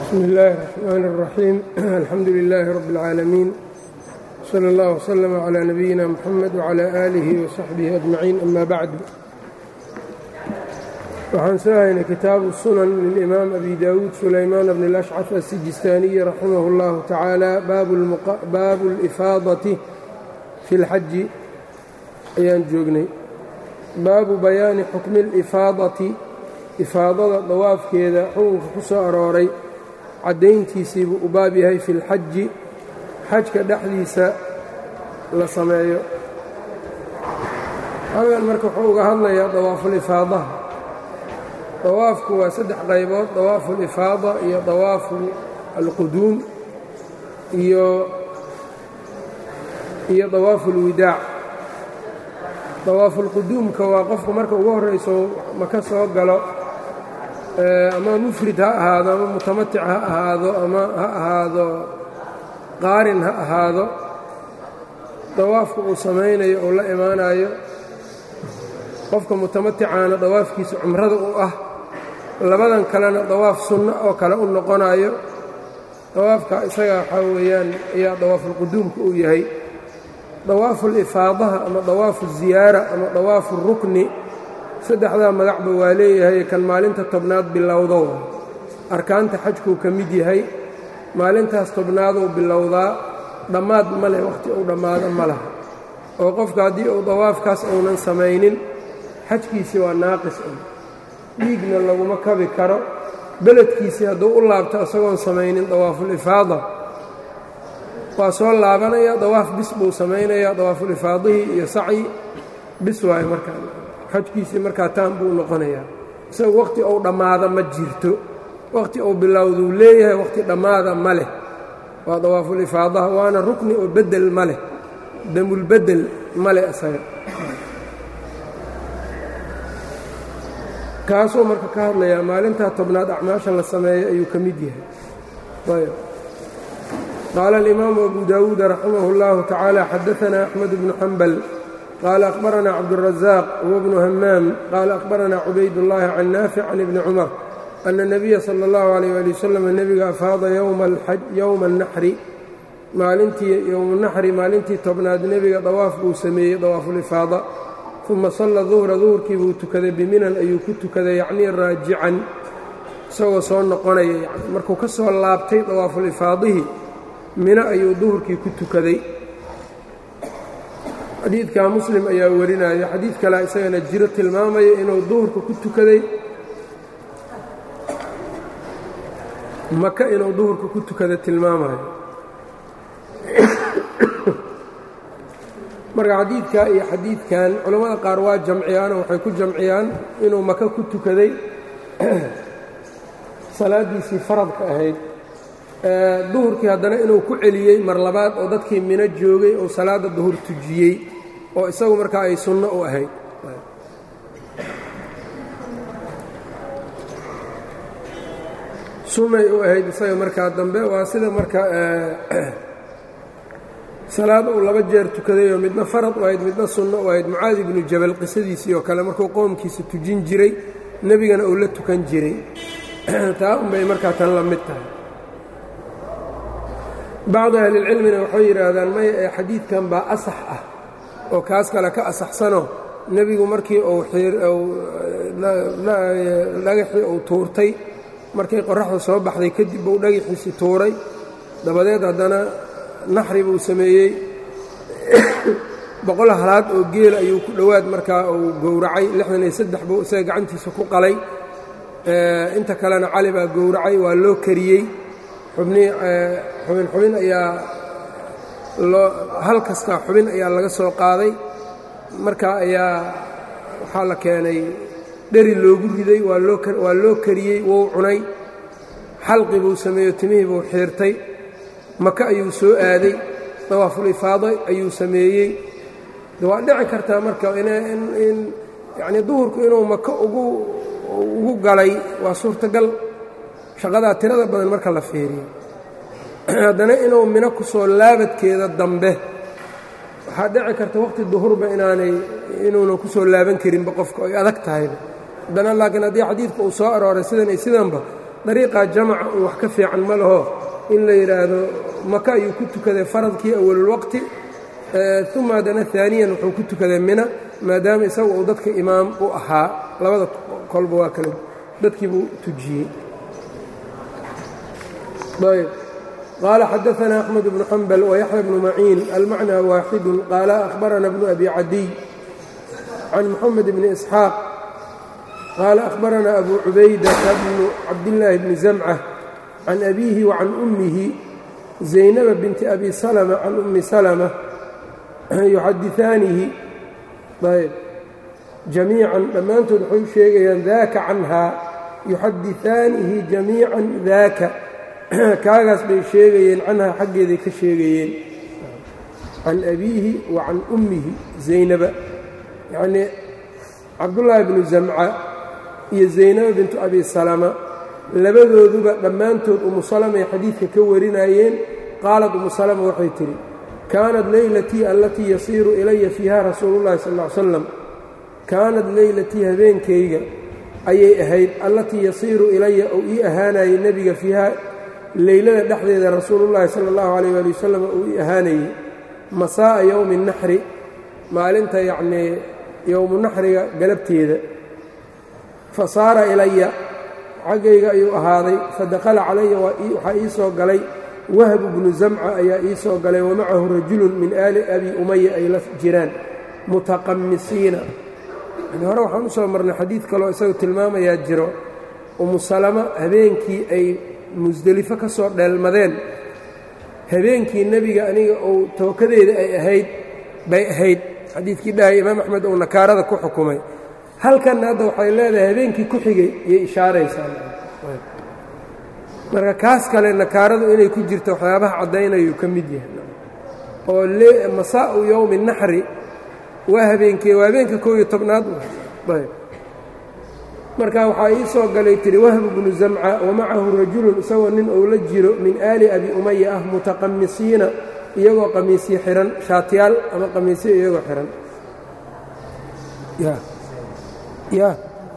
bsmi اllahi الرحmn الرaxيim alxamdu لilaahi rab اlcaalamiin slى اllah وslm عlى nabiyina mxamed وعlى آlihi وsaxbihi أجmaciin ama bacd waxaan soo haynay kitaabu sunan lilimaam abi dawuud sulaymaan bn اlأshcaf asijistaaniyi raximah اllahu tacaala baabu اlifaadaةi fi اlxaji ayaan joognay baabu bayaani xukmi اlifaadati ifaadada dawaafkeeda xukunka ku soo arooray caddayntiisiibuu u baab yahay fi lxaji xajka dhexdiisa la sameeyo halkan marka wuxuu uga hadlayaa dawaafulifaadaha dawaafku waa saddex qaybood dawaafu lifaada iyo dawaafu alquduum iyo iyo dawaafu lwidaac dawaafulquduumka waa qofku marka ugu horrayso maka soo galo ama mufrid ha ahaado ama mutamatic ha ahaado ama ha ahaado qaarin ha ahaado dawaafka uu samaynayo uu la imaanayo qofka mutamaticaana dawaafkiisa cumrada u ah labadan kalena dawaaf sunno oo kale u noqonayo dawaafka isaga waxaa weeyaan ayaa dawaafulquduumka uu yahay dawaafulifaadaha ama dawaafu ziyaara ama dawaafu rukni saddexdaa magacba waa leeyahay kan maalinta tobnaad bilowdo arkaanta xajkuu ka mid yahay maalintaas tobnaaduu bilowdaa dhammaad ma leh wakhti uu dhammaado ma laha oo qofka haddii uu dawaafkaas uunan samaynin xajkiisii waa naaqis un dhiigna laguma kabi karo beledkiisii hadduu u laabto isagoon samaynin dawaafulifaada waa soo laabanaya dawaaf bis buu samaynayaa dawaafulifaadihii iyo sacyi bis waayo markaa xajkiisii markaa taan buu noqonayaa isaga wakhti uu dhammaada ma jirto wakhti uu bilowduu leeyahay wakhti dhammaada ma leh waa dawaafulifaadaha waana rukni oo beddel ma leh damulbeddel ma leh isaga kaasuu marka ka hadlayaa maalintaa tobnaad acmaasha la sameeyo ayuu ka mid yahay ayb qaala alimaamu abu daawuuda raximah اllahu tacaala xadaanaa axmed bnu xambal qال أخبرنا cبدالرزاq هو بن hmاm qال أخبرنا عubayd اللhi عن نافع عن بن cمر أن النبي صلى الله عليه ولي وسلم nebiga أfaada yowma الnaxri maalintii yowm الnaxri maalintii tobnaad nebiga dawaaf buu sameeyey dawaafulifaada ثuma صلى ظuhra duhurkii buu tukaday biminan ayuu ku tukaday yacnii raajican isagoo soo noqonaya markuu ka soo laabtay dawaafulifaadihii mino ayuu duhurkii ku tukaday xadiidka muslim ayaa warinaya xadiid kalea isagana jiro tilmaamaya inuu duhurka ku tukaday maka inuu duhurka ku tukada tilmaamayo marka xadiidka iyo xadiidkan culammada qaar waa jamciyaanoo waxay ku jamciyaan inuu maka ku tukaday salaaddiisii faradka ahayd duhurkii haddana inuu ku celiyey mar labaad oo dadkii mino joogay oo salaadda duhur tujiyey oo isagu markaa ay sunno u ahayd sunnay u ahayd isaga markaa dambe waa sida marka salaad uu laba jeer tukadayoo midna farad u ahayd midna sunno u ahayd mucaadi ibnu jabal qisadiisii oo kale markuu qoomkiisa tujin jiray nebigana uu la tukan jiray taa unbay markaa tan la mid tahay bacdu ahlilcilmina waxay yidhaahdaan maya ee xadiidkan baa asax ah oo kaas kale ka asaxsanoo nebigu markii uu dhagaxii uu tuurtay markay qorraxda soo baxday kadib buu dhagaxiisi tuuray dabadeed haddana naxri buu sameeyey boqol halaad oo geela ayuu ku dhowaad markaa uu gowracay lixdan iyo saddex buu isaga gacantiisa ku qalay inta kalena cali baa gowracay waa loo kariyey xubnii xubin xubin ayaa loo hal kasta xubin ayaa laga soo qaaday markaa ayaa waxaa la keenay dheri loogu riday waa loo waa loo kariyey wou cunay xalqi buu sameeyo timihii buu xiirtay maka ayuu soo aaday dawaafulifaado ayuu sameeyey waa dhici kartaa marka in yacnii duhurku inuu maka ugu ugu galay waa suurtagal shaqadaa tirada badan marka la fiiriyo haddana inuu mino ku soo laabadkeeda dambe waxaa dhici karta waqti duhurba inaanay inuunan ku soo laaban karinba qofka ay adag tahayba haddana laakiin haddii xadiidka uu soo arooray sidan iyo sidanba dariiqaa jamaca un wax ka fiican ma laho in la yidhaahdo maka ayuu ku tukaday faradkii awalulwaqti uma haddana aaniyan wuxuu ku tukaday mina maadaama isagu uu dadka imaam u ahaa labada kolba waa kale dadkii buu tujiyey ayb qaala xadaثna أxmed bnu xambal وyaحya bnu maciin almacnى waaxidu qaala أhbarana bnu abi cadiy can mxamed bni isxaaq qaala أhbarana abu cubaydata bnu cabdillaahi bni zamcة can abiihi وcan ummihi zaynaba binti abi salma can ummi salma yuxadiثaanihi ayb jamiican dhammaantood waxay u sheegayaan daaka canhaa yuxadiثaanihi jamiica daaka kaagaas bay sheegayeen canhaa xaggeeday ka sheegayeen can abiihi wa can ummihi zaynaba yacnii cabdullaahi bnu zamca iyo zaynaba bintu abi salama labadooduba dhammaantood umu salamay xadiidka ka warinayeen qaalad umu salama waxay tidhi kaanat leylatii allatii yasiiru ilaya fiiha rasuulu llahi sal ll ly slam kaanad leylatii habeenkayga ayay ahayd allatii yasiiru ilaya ou ii ahaanayay nebiga fiiha leylada dhexdeeda rasuulullaahi sala allahu calayh waali wasalam uu ii ahaanayey masaa'a yowmi naxri maalinta yacnii yowmu naxriga galabteeda fa saara ilaya xaggayga ayuu ahaaday fadakhala calaya waxaa ii soo galay wahbu bnu zamca ayaa ii soo galay wamacahu rajulun min aali abi umaya ay la jiraan mutaqamisiina yani hore waxaan u soo marnay xadiid kaloo isagu tilmaamayaa jiro umu salama habeenkii ay musdelifo ka soo dheelmadeen habeenkii nebiga aniga uu tawakadeeda ay ahayd bay ahayd xadiidkii dhahay imaam axmed uu nakaarada ku xukumay halkanna hadda waxay leedahay habeenkii ku xigay iyay ishaaraysaa marka kaas kale nakaaradu inay ku jirto waxyaabaha caddaynayuu ka mid yahay oo masaa'u yowmi naxri waa habeenkee waa habeenka koob iyo tobnaad ayb marka waxaa ii soo galay tihi wahbu bnu zamca wamacahu rajulun isagoo nin ou la jiro min aali abi umaya ah mutaqamisiina iyagoo qamiisyo xihan shaatiyaal ama qamiisyo iyagoo xihan ya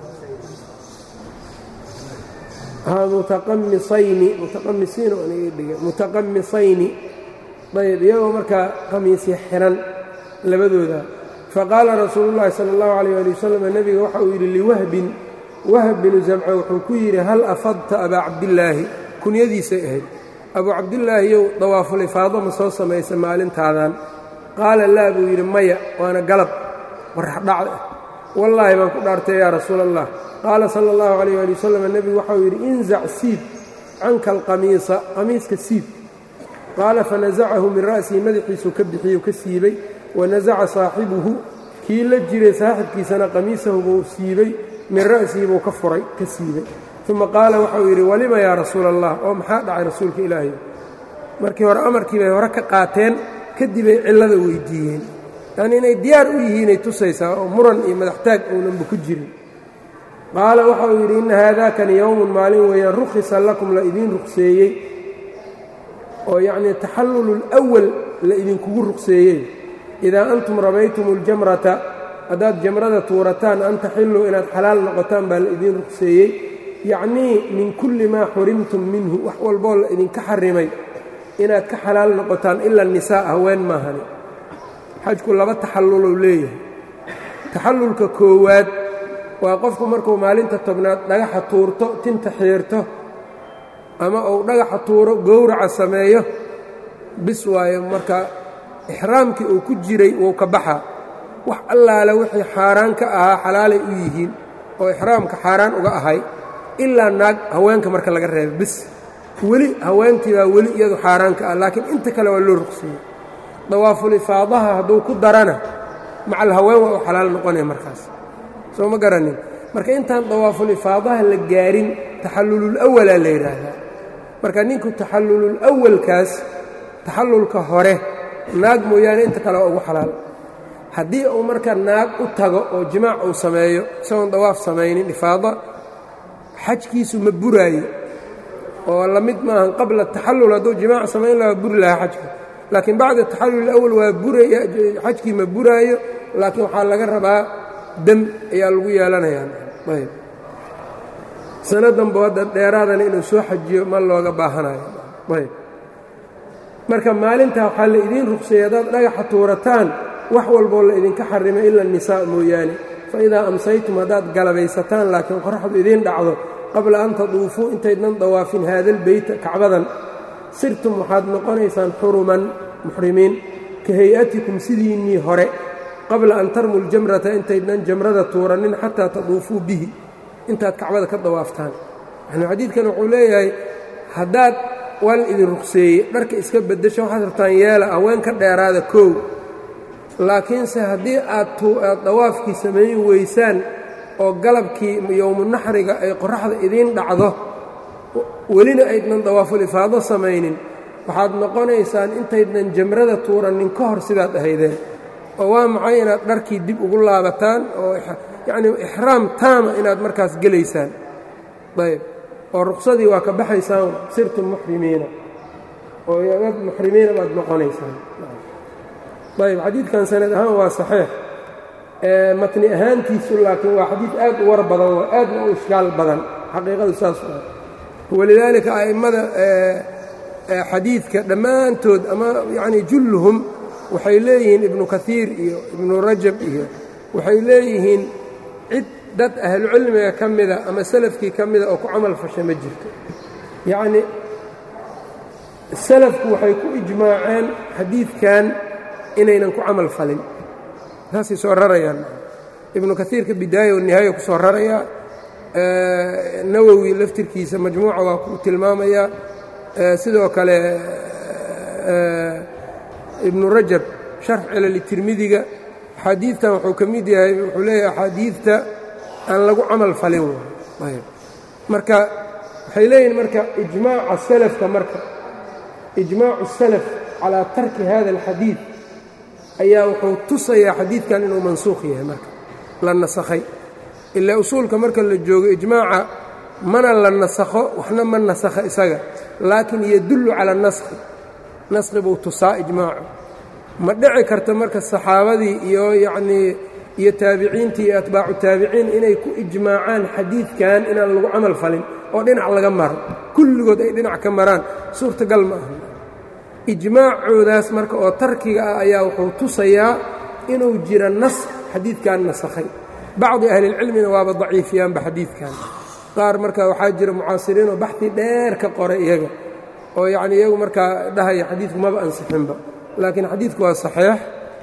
mutaqamisayni mutaqamisiin dhiga mutaqamisayni ayb iyagoo markaa qamiisyo xihan labadooda faqaala rasuulu llaahi sala allahu calayh ali wasalam nebiga waxa uu yidhi liwahbin wahb binu zamca wuxuu ku yidhi hal afadta abaa cabdillaahi kunyadiisay ahayd abuu cabdillaahiyow dawaafulifaado ma soo samaysa maalintaadan qaala laa buu yidhi maya waana galab warraxdhacda ah wallaahi baan ku dhaartay yaa rasuula allah qaala sala allahu calayh ali wasalam nebigu waxau yidhi inzac siib canka alqamiisa qamiiska siib qaala fanasacahu min ra'sihi madaxiisuu ka bixiyey ka siibay wanasaca saaxibuhu kii la jiray saaxibkiisana qamiisahu buu siibay min ra'sihi buu ka furay ka siibay uma qaala waxau yidhi walima yaa rasuula allah oo maxaa dhacay rasuulka ilaahay markii hore amarkii bay hore ka qaateen kadibay cillada weyddiiyeen yacnii inay diyaar u yihiinay tusaysaa oo muran iyo madaxtaag ownanba ku jirin qaala waxau yidhi inna haadaakani yowmun maalin weeyaan rukhisa lakum la idiin ruqseeyey oo yacnii taxallulu lwal la idinkugu ruqseeyey idaa antum ramaytum اljamrata haddaad jamrada tuurataan an taxilluu inaad xalaal noqotaan baa la idiin ruqseeyey yacnii min kulli maa xurimtum minhu wax walboo la idinka xarimay inaad ka xalaal noqotaan ila nisaa haween maahani xajku laba taxallulou leeyahay taxallulka koowaad waa qofku markuu maalinta tobnaad dhagaxa tuurto tinta xiirto ama uu dhagaxa tuuro gowraca sameeyo bis waayo marka ixraamkii uu ku jiray wuu ka baxaa wax allaale wixii xaaraan ka ahaa xalaalay u yihiin oo ixraamka xaaraan uga ahay ilaa naag haweenka marka laga reebo bis weli haweentii baa weli iyadu xaaraan ka ah laakiin inta kale waa loo ruqseeyey dawaaful ifaadaha hadduu ku darana macal haween waa u xalaal noqonaya markaas soo ma garanin marka intaan dawaaful ifaadaha la gaarin taxallulul awalaa la yidhaahdaa marka ninku taxallulul awalkaas taxallulka hore naag mooyaane inta kale waa ugu xalaal haddii uu marka naag u tago oo jimaac uu sameeyo isagoon dawaaf samaynin ifaada xajkiisu ma buraayo oo la mid maahan qabla taxallul hadduu jimaac samayn lahaa buri lahaa xajka laakiin bacda taxallul awal waa buraya xajkii ma buraayo laakiin waxaa laga rabaa dam ayaa lagu yeelanayaa ayb sanadanba hadda dheeraadana inuu soo xajiyo ma looga baahanayo ayb marka maalintaa waxaa la idiin ruqseeyey haddaad dhagaxa tuurataan wax walboo la idinka xarimay ila nisaa mooyaane fa idaa amsaytum haddaad galabaysataan laakiin qoraxdu idiin dhacdo qabla an taduufuu intaydnan dawaafin haadalbeyta kacbadan sirtum waxaad noqonaysaan xuruman muxrimiin ka hay-atikum sidiinnii hore qabla an tarmu ljamrata intaydnan jamrada tuuranin xataa taduufuu bihi intaad kacbada ka dawaaftaan yani xadiidkan wuxuu leeyahay haddaad waa la idin ruqseeyey dharka iska beddesha waxaad rabtaan yeela haween ka dheeraada koow laakiinse haddii aad aad dawaafkii samayn weysaan oo galabkii yowmunaxriga ay qoraxda idiin dhacdo welina aydnan dawaaful ifaado samaynin waxaad noqonaysaan intaydnan jamrada tuuranin ka hor sidaad ahaydeen oo waa maxay inaad dharkii dib ugu laabataan oo yacnii ixraam taama inaad markaas gelaysaan ayb oo ruqsadii waa ka baxaysaan sirtum muxrimiina oo ad muxrimiina baad noqonaysaan ayb xadiidkan sanad ahaan waa saxiix matni ahaantiisu laakiin waa xadiid aad u war badan oo aadna u ishkaal badan xaqiiqadu saas walidaalika a'immada xadiidka dhammaantood ama yacnii julluhum waxay leeyihiin ibnu kaiir iyo ibnu rajab iyo waxay leeyihiin cid dad ahlucilmiga ka mida ama salafkii ka mida oo ku camal fasha ma jirto yacnii salafku waxay ku ijmaaceen xadiidkan inaynan ku camal falin saasay soo rarayaan ibnu kaiirka bidaaya wanihaaya ku soo rarayaa nawowi laftirkiisa majmuuca waa ku tilmaamayaa sidoo kale ibnu rajab sharx cilali tirmidiga axaadiidtan wuxuu ka mid yahay wuxuu leeyahay axaadiidta aan lagu camal falin ayb marka waxay leeyihin marka ijmaaca salafka marka ijmaacu salaf calaa tarki hada alxadiid ayaa wuxuu tusayaa xadiidkan inuu mansuukh yahay marka la nasakhay ilaa usuulka marka la joogo ijmaaca mana la nasakho waxna ma nasakha isaga laakiin yadullu cala naskhi naskhi buu tusaa ijmaacu ma dhici karta marka saxaabadii iyo yacnii iyo taabiciintii iyo atbaacu taabiciin inay ku ijmaacaan xadiidkan inaan lagu camal falin oo dhinac laga maro kulligood ay dhinac ka maraan suurtagal ma aha ijmaacoodaas marka oo tarkiga ah ayaa wuxuu tusayaa inuu jira nas xadiidkan nasakhay bacdi ahlilcilmina waaba daciifiyaanba xadiidkan qaar marka waxaa jira mucaasiriinoo baxi dheer ka qoray iyaga oo yacnii iyagu markaa dhahaya xadiidku maba ansixinba laakiin xadiidku waa saxiix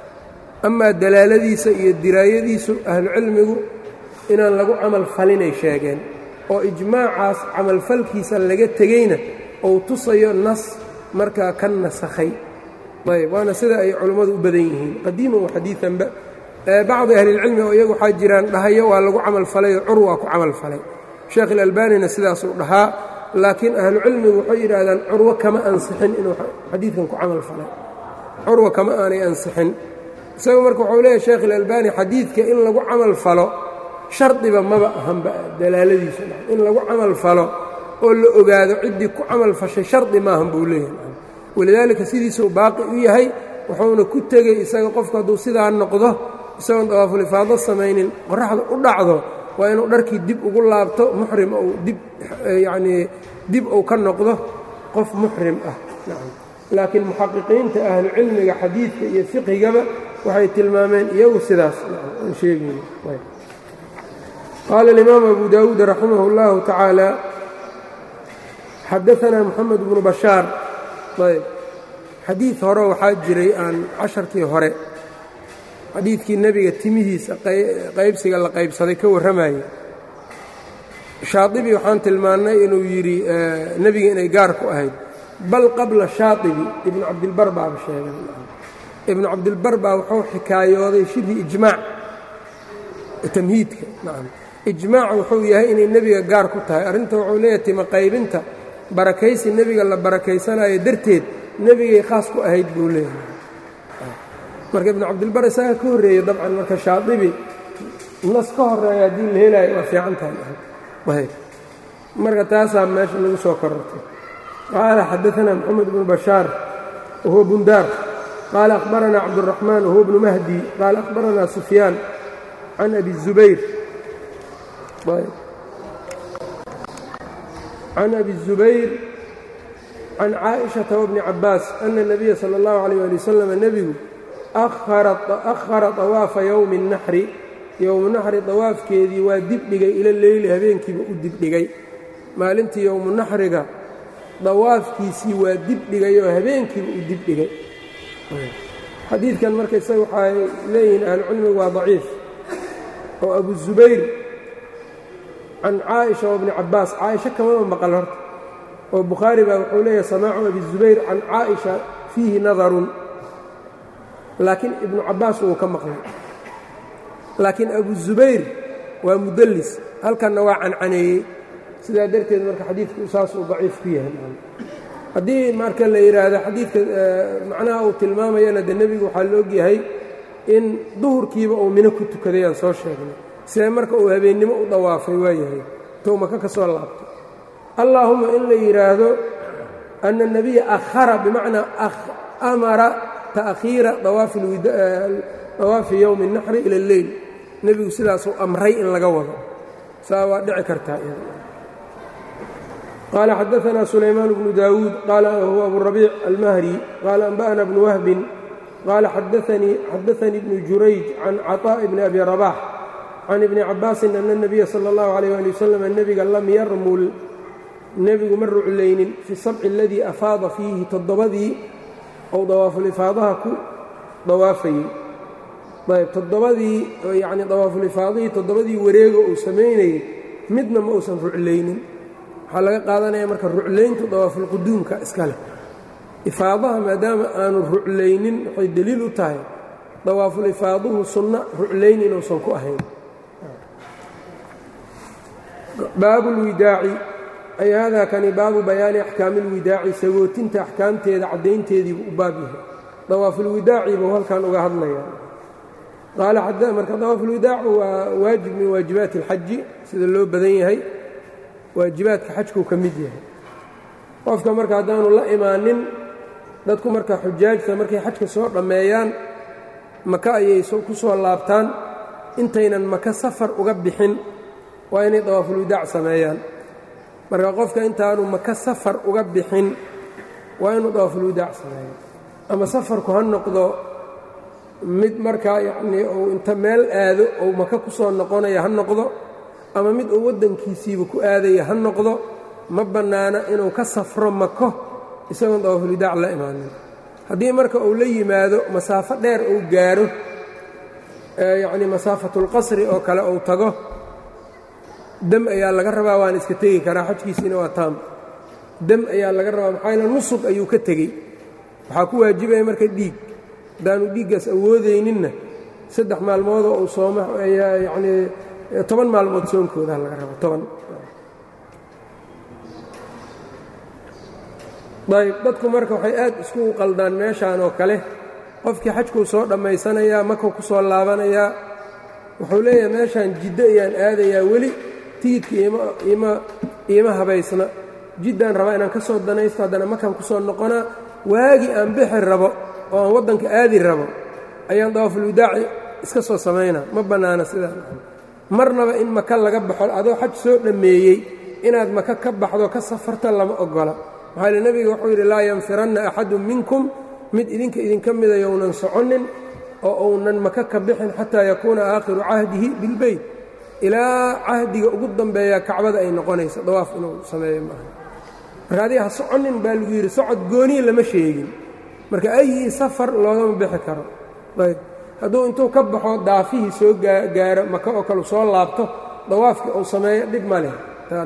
amaa dalaaladiisa iyo diraayadiisu ahlucilmigu inaan lagu camal falinay sheegeen oo ijmaacaas camalfalkiisa laga tegeyna ou tusayo nas markaa ka nasakhay ayb waana sida ay culummadu u badan yihiin qadiiman wa xadiianba bacdi ahlilcilmi oo iyagu waxaa jiraan dhahayo waa lagu camal falayoo cur waa ku camal falay sheekh ilalbanina sidaasuu dhahaa laakiin ahlucilmigu waxay yidhaahdaan curwo kama ansixin inuu xadiidkan ku camal falay curwa kama aanay ansixin isaga marka wuxuu leeyahy sheekh ilalbani xadiidka in lagu camal falo shardiba maba ahanba dalaaladiisu in lagu camal falo oo la ogaado ciddii ku camal fashay shardi maahan buu leeyahay walidaalika sidiisuu baaqi u yahay wuxuuna ku tegey isaga qofku hadduu sidaa noqdo isagoon dawaafulifaado samaynin qoraxda u dhacdo waa inuu dharkii dib ugu laabto muxrim ou dib yacnii dib uu ka noqdo qof muxrim ah nacam laakiin muxaqiqiinta ahlucilmiga xadiidka iyo fiqhigaba waxay tilmaameen iyagu sidaas aan sheegayno qaala alimaam abu daawuud raximah اllahu tacaala xadaanaa moxamed bnu bashaar ayb xadiid hore waxaa jiray aan casharkii hore xadiidkii nebiga timihiisa qaybsiga la qaybsaday ka warramayay shaadibi waxaan tilmaannay inuu yidhi nebiga inay gaar ku ahayd bal qabla shaadibi ibnu cabdilbar baaba sheegay ibnu cabdilbar baa wuxuu xikaayooday shibhi ijmaac tamhiidka nacam ijmaac wuxuu yahay inay nebiga gaar ku tahay arrinta wuxuu leeyahay tima qaybinta barakaysi nebiga la barakaysanayo darteed nebigay khaas ku ahayd buu leeyahay marka ibnu cabdilbar isaga ka horreeyey dabcan marka shaadibi nas ka horeeya haddii la helaayo waa fiican tahay marka taasaa meesha lagu soo korortay qaala xadaanaa moxamed bnu bashaar wahuwa bundaar qaala akhbaranaa cabduraxmaan wahuwa bnu mahdi qaala akhbaranaa sufyaan can abi الzubayr can abi الzubayr can caaئiشhaةa wbni cabaas ana الnabiya salى اllahu عalيه ali wasalam nebigu ahara طawaafa yowmi الnaxri yowmu naxri dawaafkeedii waa dibdhigay ila leyli habeenkiiba u dibdhigay maalintii yowmu naxriga dawaafkiisii waa dibdhigay oo habeenkiiba u dibdhigay xadiidkan marka isaga waxay leeyihiin ahlucilmigu waa daciif oo abu zubayr can caaئiشha wabni cabaas caaisha kamama maqal horta oo bukhaari baa wuxuu leeyahay samaacu abi zubayr can caaئiشha fiihi nadarun laakiin ibnu cabaas wuu ka maqlay laakiin abu zubayr waa mudallis halkanna waa cancaneeyey sidaa darteed marka xadiidku saasuu daciif ku yahay haddii marka la yidhaahdo xadiidka macnaha uu tilmaamayana de nebigu waxaa la ogyahay in duhurkiiba uu mino ku tukaday aan soo sheegnay sidee marka uu habeennimo u dawaafay waa yahay tou maka ka soo laabto allaahumma in la yidhaahdo ana الnabiya akhara bimacnaa amara ta'khiira dawaafi yowmi الnaxri ila اlleyl nebigu sidaasuu amray in laga wado saa waa dhici kartaa qaala xadaثna sulaymaan bnu daawuud qaala huwa aburabiic almahri qaala anba'na bnu wahbin qaala xadaثanii bnu jurayj can caطaaءi bni abi rabax can ibni cabaasin ana الnabiya salى اllahu عalيyه ali wasalam nebiga lam yarmul nebigu ma ruclaynin fi sabci aladii afaada fiihi toddobadii ou dawaafulifaadaha ku dawaafayey ayb toddobadii yacni dawaafulifaadihii toddobadii wareego uu samaynayey midna ma uusan ruclaynin waxaa laga qaadanaya marka ruclayntu dawaafulquduumka iska leh ifaadaha maadaama aanu ruclaynin waxay deliil u tahay dawaafulifaaduhu sunno ruclayn inuusan ku ahayn baabu lwidaaci ay haadaa kani baabu bayaani axkaami اlwidaaci sagootinta axkaamteeda caddaynteediibuu u baab yahay dawaafulwidaaci buu halkan uga hadlaya marka dawaafulwidaacu waa waajib min waajibaati اlxaji sida loo badan yahay waajibaadka xajkuu ka mid yahay qofka marka haddaanu la imaanin dadku marka xujaajta markay xajka soo dhammeeyaan maka ayay ku soo laabtaan intaynan maka safar uga bixin waa inay dawaafulwidaac sameeyaan marka qofka intaanu maka safar uga bixin waa inuu dawaafulwidaac sameeyo ama safarku ha noqdo mid markaa yacnii uu inta meel aado ou maka ku soo noqonaya ha noqdo ama mid uu waddankiisiiba ku aadaya ha noqdo ma bannaana inuu ka safro mako isagoon dawaafulwidaac la imaanin haddii marka uu la yimaado masaafo dheer uu gaaro yacnii masaafatulqasri oo kale uu tago dam ayaa laga rabaa waana iska tegi karaa xajkiisiina waa taam dam ayaa laga rabaa maxaa yaele nusub ayuu ka tegey waxaa ku waajibaya marka dhiig haddaanu dhiiggaas awoodayninna saddex maalmoodoo uu sooma yacnii toban maalmood soonkooda laga rabo toban ayb dadku marka waxay aad iskugu qaldaan meeshaan oo kale qofkii xajkuu soo dhammaysanayaa makuu ku soo laabanayaa wuxuu leeyahay meeshaan jiddo ayaan aadayaa weli tigidka iima habaysna jiddaan rabaa inaan ka soo danaysto haddana makaan ku soo noqonaa waagii aan bixi rabo oo aan waddanka aadi rabo ayaan dawaafulwidaaci iska soo samaynaa ma bannaana sidaa marnaba in maka laga baxo adoo xaj soo dhammeeyey inaad maka ka baxdo ka safarta lama oggola maxaa le nebiga wuxuu yidhi laa yanfiranna axadun minkum mid idinka idinka mida younan soconnin oo uunan maka ka bixin xataa yakuuna aakhiru cahdihi bilbeyt ilaa cahdiga ugu dambeeya kacbada ay noqonayso dawaaf inuu sameeyo maaha marka adiga ha soconnin baa lagu yidhi socod gooniya lama sheegin marka ayii safar loogama bixi karo ayb hadduu intuu ka baxo daafihii soo gaaro maka oo kale soo laabto dawaafkii uu sameeyo dhib ma leh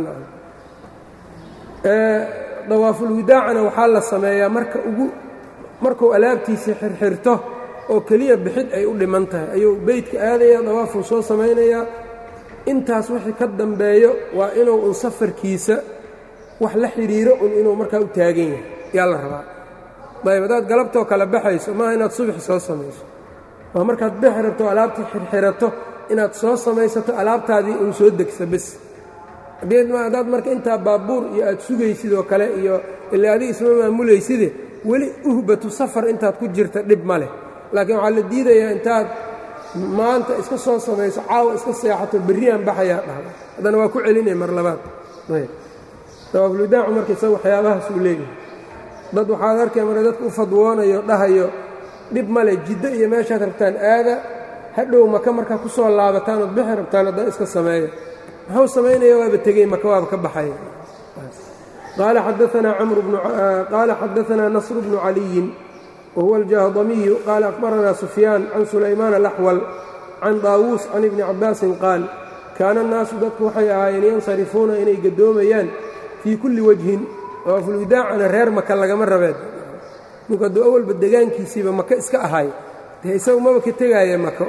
dawaafulwidaacana waxaa la sameeyaa marka ugu markuu alaabtiisii xirxirto oo keliya bixid ay u dhiman tahay ayuu beydka aadaya dawaafuu soo samaynayaa intaas wixii ka dambeeyo waa inuu un safarkiisa wax la xidhiiro un inuu markaa u taagan yahay yaa la rabaa ayb haddaad galabtoo kale baxayso maaha inaad subaxi soo samayso waa markaad bixi rabto alaabtii xirxirato inaad soo samaysato alaabtaadii un soo degsa bes haddaad marka intaa baabuur iyo aad sugaysid oo kale iyo ila adiga isma maamulayside weli uhbatu safar intaad ku jirta dhib ma leh laakiin waxaa la diidayaa intaad maanta iska soo samayso caawa iska seexato berriyaan baxayaa dhahda haddana waa ku celinaya mar labaad dawaafulwidaacu marka isaga waxyaabahaas uu leeyahay dad waxaad arkay marka dadka u fadwoonayo dhahayo dhib male jiddo iyo meeshaad rabtaan aada hadhow maka markaa ku soo laabataan ood bixi rabtaan haddan iska sameeya muxuu samaynaya waaba tegey maka waaba ka baxaya qaala xadaanaa nasr bnu caliyin wahuwa aljahdamiyu qaala akhbaranaa sufyaan can sulaymaan alaxwal can daawuus can ibni cabbaasin qaal kaana annaasu dadku waxay ahaayeen yansarifuuna inay gadoomayaan fii kulli wajhin dawaafulwidaacana reer maka lagama rabeed ninku hadduu awalba degaankiisiiba maka iska ahay dee isagu maba ka tegaaya mako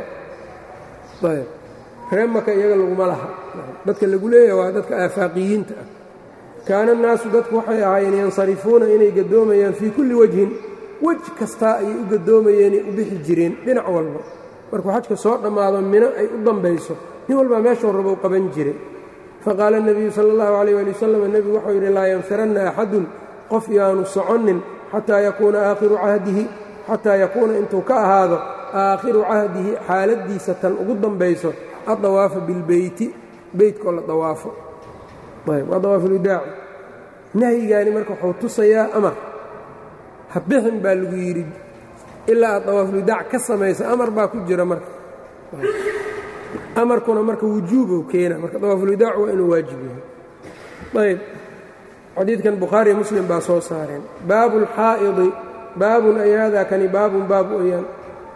reer maka iyaga laguma laha dadka lagu leeyahay waa dadka aafaaqiyiinta ah kaana annaasu dadku waxay ahaayeen yansarifuuna inay gadoomayaan fii kulli wajhin wej kastaa ayay u gadoomayeenay u bixi jireen dhinac walba markuu xajka soo dhammaado mino ay u dambayso nin walbaa meeshuu rabou qaban jiray faqaala nebiyu sala allahu calayh waali wasalam nebigu wuxuu yidhi laa yanfiranna axadun qof yaanu soconnin xataa yakuuna aakhiru cahdihi xataa yakuuna intuu ka ahaado aakhiru cahdihi xaaladdiisa tan ugu dambayso addawaafa bilbeyti beytkoo la dawaafo ayb waa dawaafulwidaaci nahyigaani marka wuxuu tusayaa amar ha bixin baa lagu yidhi ilaa aad dawaafulwidaac ka samaysa amar baa ku jira marka amarkuna marka wujuubow keena marka dawaafulwidaac waa inuu waajib yahay ayb xadiidkan bukhaariyo muslim baa soo saareen baabu alxaa'idi baabun ay haadaa kani baabun baab oyaan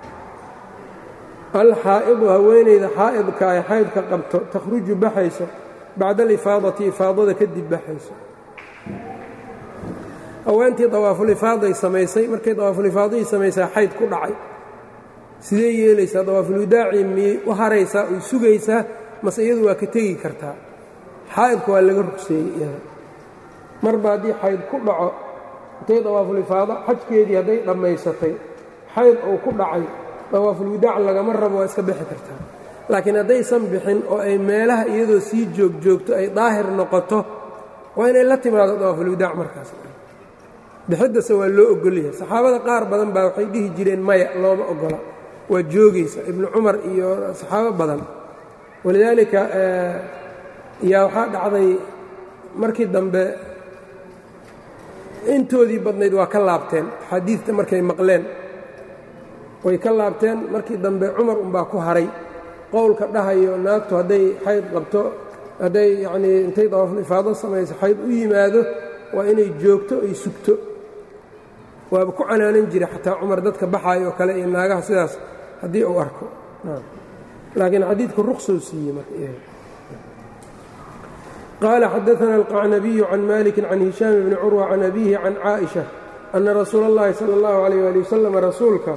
alxaa'idu haweenayda xaa'idka ay xaydka qabto takhruju baxayso bacda alifaadati ifaadada kadib baxayso haweentii dawaafulifaaday samaysay markay dawaafulifaadihii samaysaa xayd ku dhacay sidee yeelaysaa dawaafulwidaacii miyay u haraysaa oy sugaysaa mase iyadu waa ka tegi kartaa xaa'idka waa laga rugseeyey iyada marba haddii xayd ku dhaco intay dawaafulifaado xajkeedii hadday dhammaysatay xayd uu ku dhacay dawaafulwidaac lagama rabo waa iska bixi kartaa laakiin haddaysan bixin oo ay meelaha iyadoo sii joog joogto ay daahir noqoto waa inay la timaado dawaafulwidaac markaas bixiddase waa loo ogolyahay saxaabada qaar badan baa waxay dhihi jireen maya looma ogola waa joogaysa ibnu cumar iyo saxaabo badan walidaalika yaa waxaa dhacday markii dambe intoodii badnayd waa ka laabteen xadiidta markay maqleen way ka laabteen markii dambe cumar unbaa ku haray qowlka dhahayo naagtu hadday xayd qabto hadday yacnii intay dawaafulifaado samayso xayd u yimaado waa inay joogto ay sugto waaba ku canaanan jiray xataa cumar dadka baxaayo oo kale iyo naagaha sidaas haddii uu arko laakiin xadiidku ruqsou siiyey marka qaala xadaana alqacnabiyu can maliki can hishaam bni curwa can abihi can caaئiشha ana rasuula اllahi salى اllahu عalيyh ali wasalam rasuulka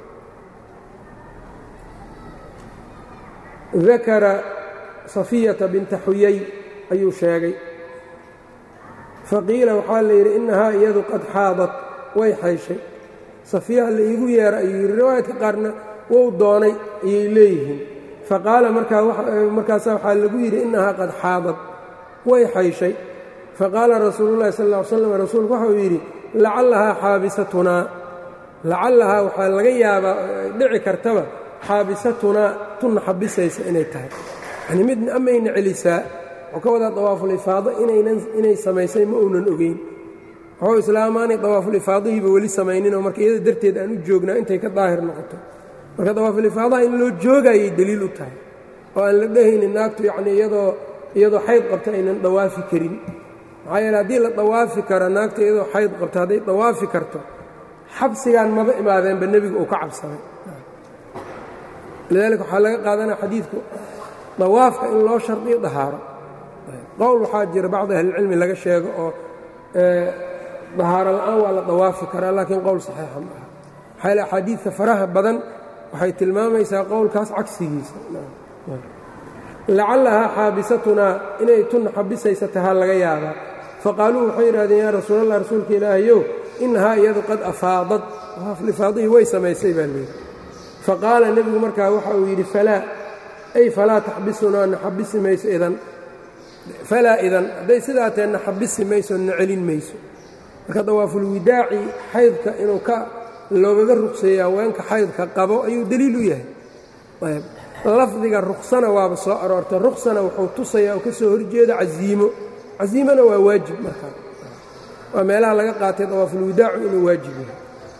dakara safiyata binta xuyay ayuu sheegay faqiila waxaa la yidhi innahaa iyadu qad xaadat way xayshay safiyaha la iigu yeera ayuu yidhi riwaayadka qaarna wou doonay ayay leeyihiin faqaala markaasa waxaa lagu yidhi innahaa qad xaadad way xayshay faqaala rasuululahi sal ll ly slam rasuulku waxau yidhi lacallahaa xaabisatunaa lacallahaa waxaa laga yaabaa dhici kartaba xaabisatunaa tunna xabisaysa inay tahay yanii mid amayna celisaa wuxuu ka wadaa dawaafulifaado inay samaysay ma uunan ogeyn waxuu islaamaanay dawaafulifaadihiiba weli samayninoo marka iyada darteed aan u joognaa intay ka daahir noqoto marka dawaafulifaadaha in loo joogayay deliil u tahay oo aan la dhehaynin naagtu yacnii iyadoo iyadoo xayd qabta aynan dawaafi karin maxaa yeele haddii la dawaafi karo naagta iyadoo xayd qabto hadday dawaafi karto xabsigaan maba imaadeenba nebigu uu ka cabsaday lidaalika waxaa laga qaadanaya xadiidku dawaafka in loo shardiyo dahaaro qowl waxaa jira bacdi ahlilcilmi laga sheego oo dahaaro la'aan waa la dawaafi karaa laakiin qowl saxiixa ma aha maxaa yaele axaadiidta faraha badan waxay tilmaamaysaa qowlkaas cagsigiisa lacallahaa xaabisatunaa inay tunna xabisaysa tahaa laga yaabaa faqaaluu waxay yidhahdeen yaa rasuulallah rasuulka ilaahayow innahaa iyadu qad afaadad lifaadihii way samaysay baa layidhi faqaala nebigu markaa waxa uu yidhi falaa ay falaa taxbisunaa na xabisi mayso idan falaa idan hadday sidaa tahe na xabisi mayso na celin mayso marka dawaafulwidaaci xaydka inuu ka loogaga rugseeya haweenka xaydka qabo ayuu deliil u yahay lafdiga ruksana waaba soo aroortay ruksana wuxuu tusayaa oo ka soo horjeeda casiimo casiimana waa waajib markaa waa meelaha laga qaatay dawaafulwidaacu inuu waajib yahay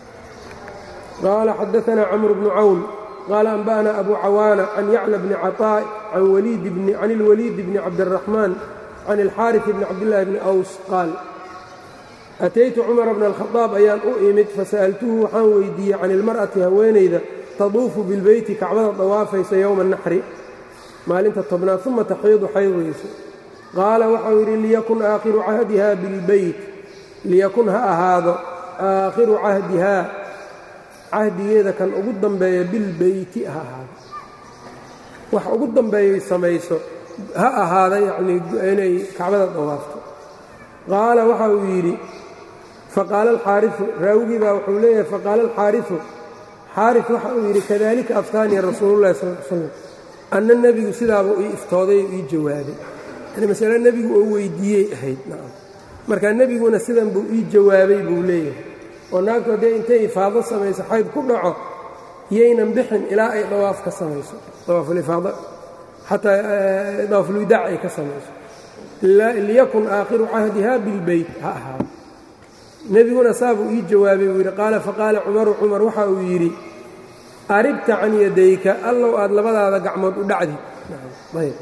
qaala xadaanaa camru bnu cawn qaala anba'ana abu cawaana can yacla bni caطaa can ilwaliid bni cabdiraxmaan can ilxaariث bni cabdillaahi bni aws qaal ataytu cumara bna alkhadaab ayaan u imid fasa'altuhu waxaan weydiiyey can ilmar'ati haweenayda taduufu bilbeyti kacbada dawaafaysa yowma naxri maalinta tobnaad uma taxiidu xaydayso qaala waxau yidhi liyakun aakhiru cahdiha bilbeyt liyakun ha ahaado aakhiru cahdihaa cahdigeeda kan ugu dambeeya bilbeyti ha ahaado wax ugu dambeeyay samayso ha ahaada yacnii inay kacbada dawaafto qaala waxa uu yidhi faqaala alxaariu raawigii baa wuxuu leeyahay faqaala alxaariu xaari waxa uu yidhi kadalika aftaaniya rasuulullahi sal l slam anna nebigu sidaabuu ii iftooday oo ii jawaabay yani masale nebigu oo weydiiyey ahayd nacam marka nebiguna sidan buu ii jawaabay buu leeyahay oo naagtu haddee intay ifaado samayso xayd ku dhaco yaynan bixin ilaa ay dawaaf ka samayso dawaafulifaada xataa dawaafulwidaac ay ka samayso liyakun aakhiru cahdiha bilbeyt ha ahaado nebiguna saabuu ii jawaabay buu yidhi qaala faqaala cumaru cumar waxa uu yidhi aribta can yadayka allow aad labadaada gacmood u dhacdid ayb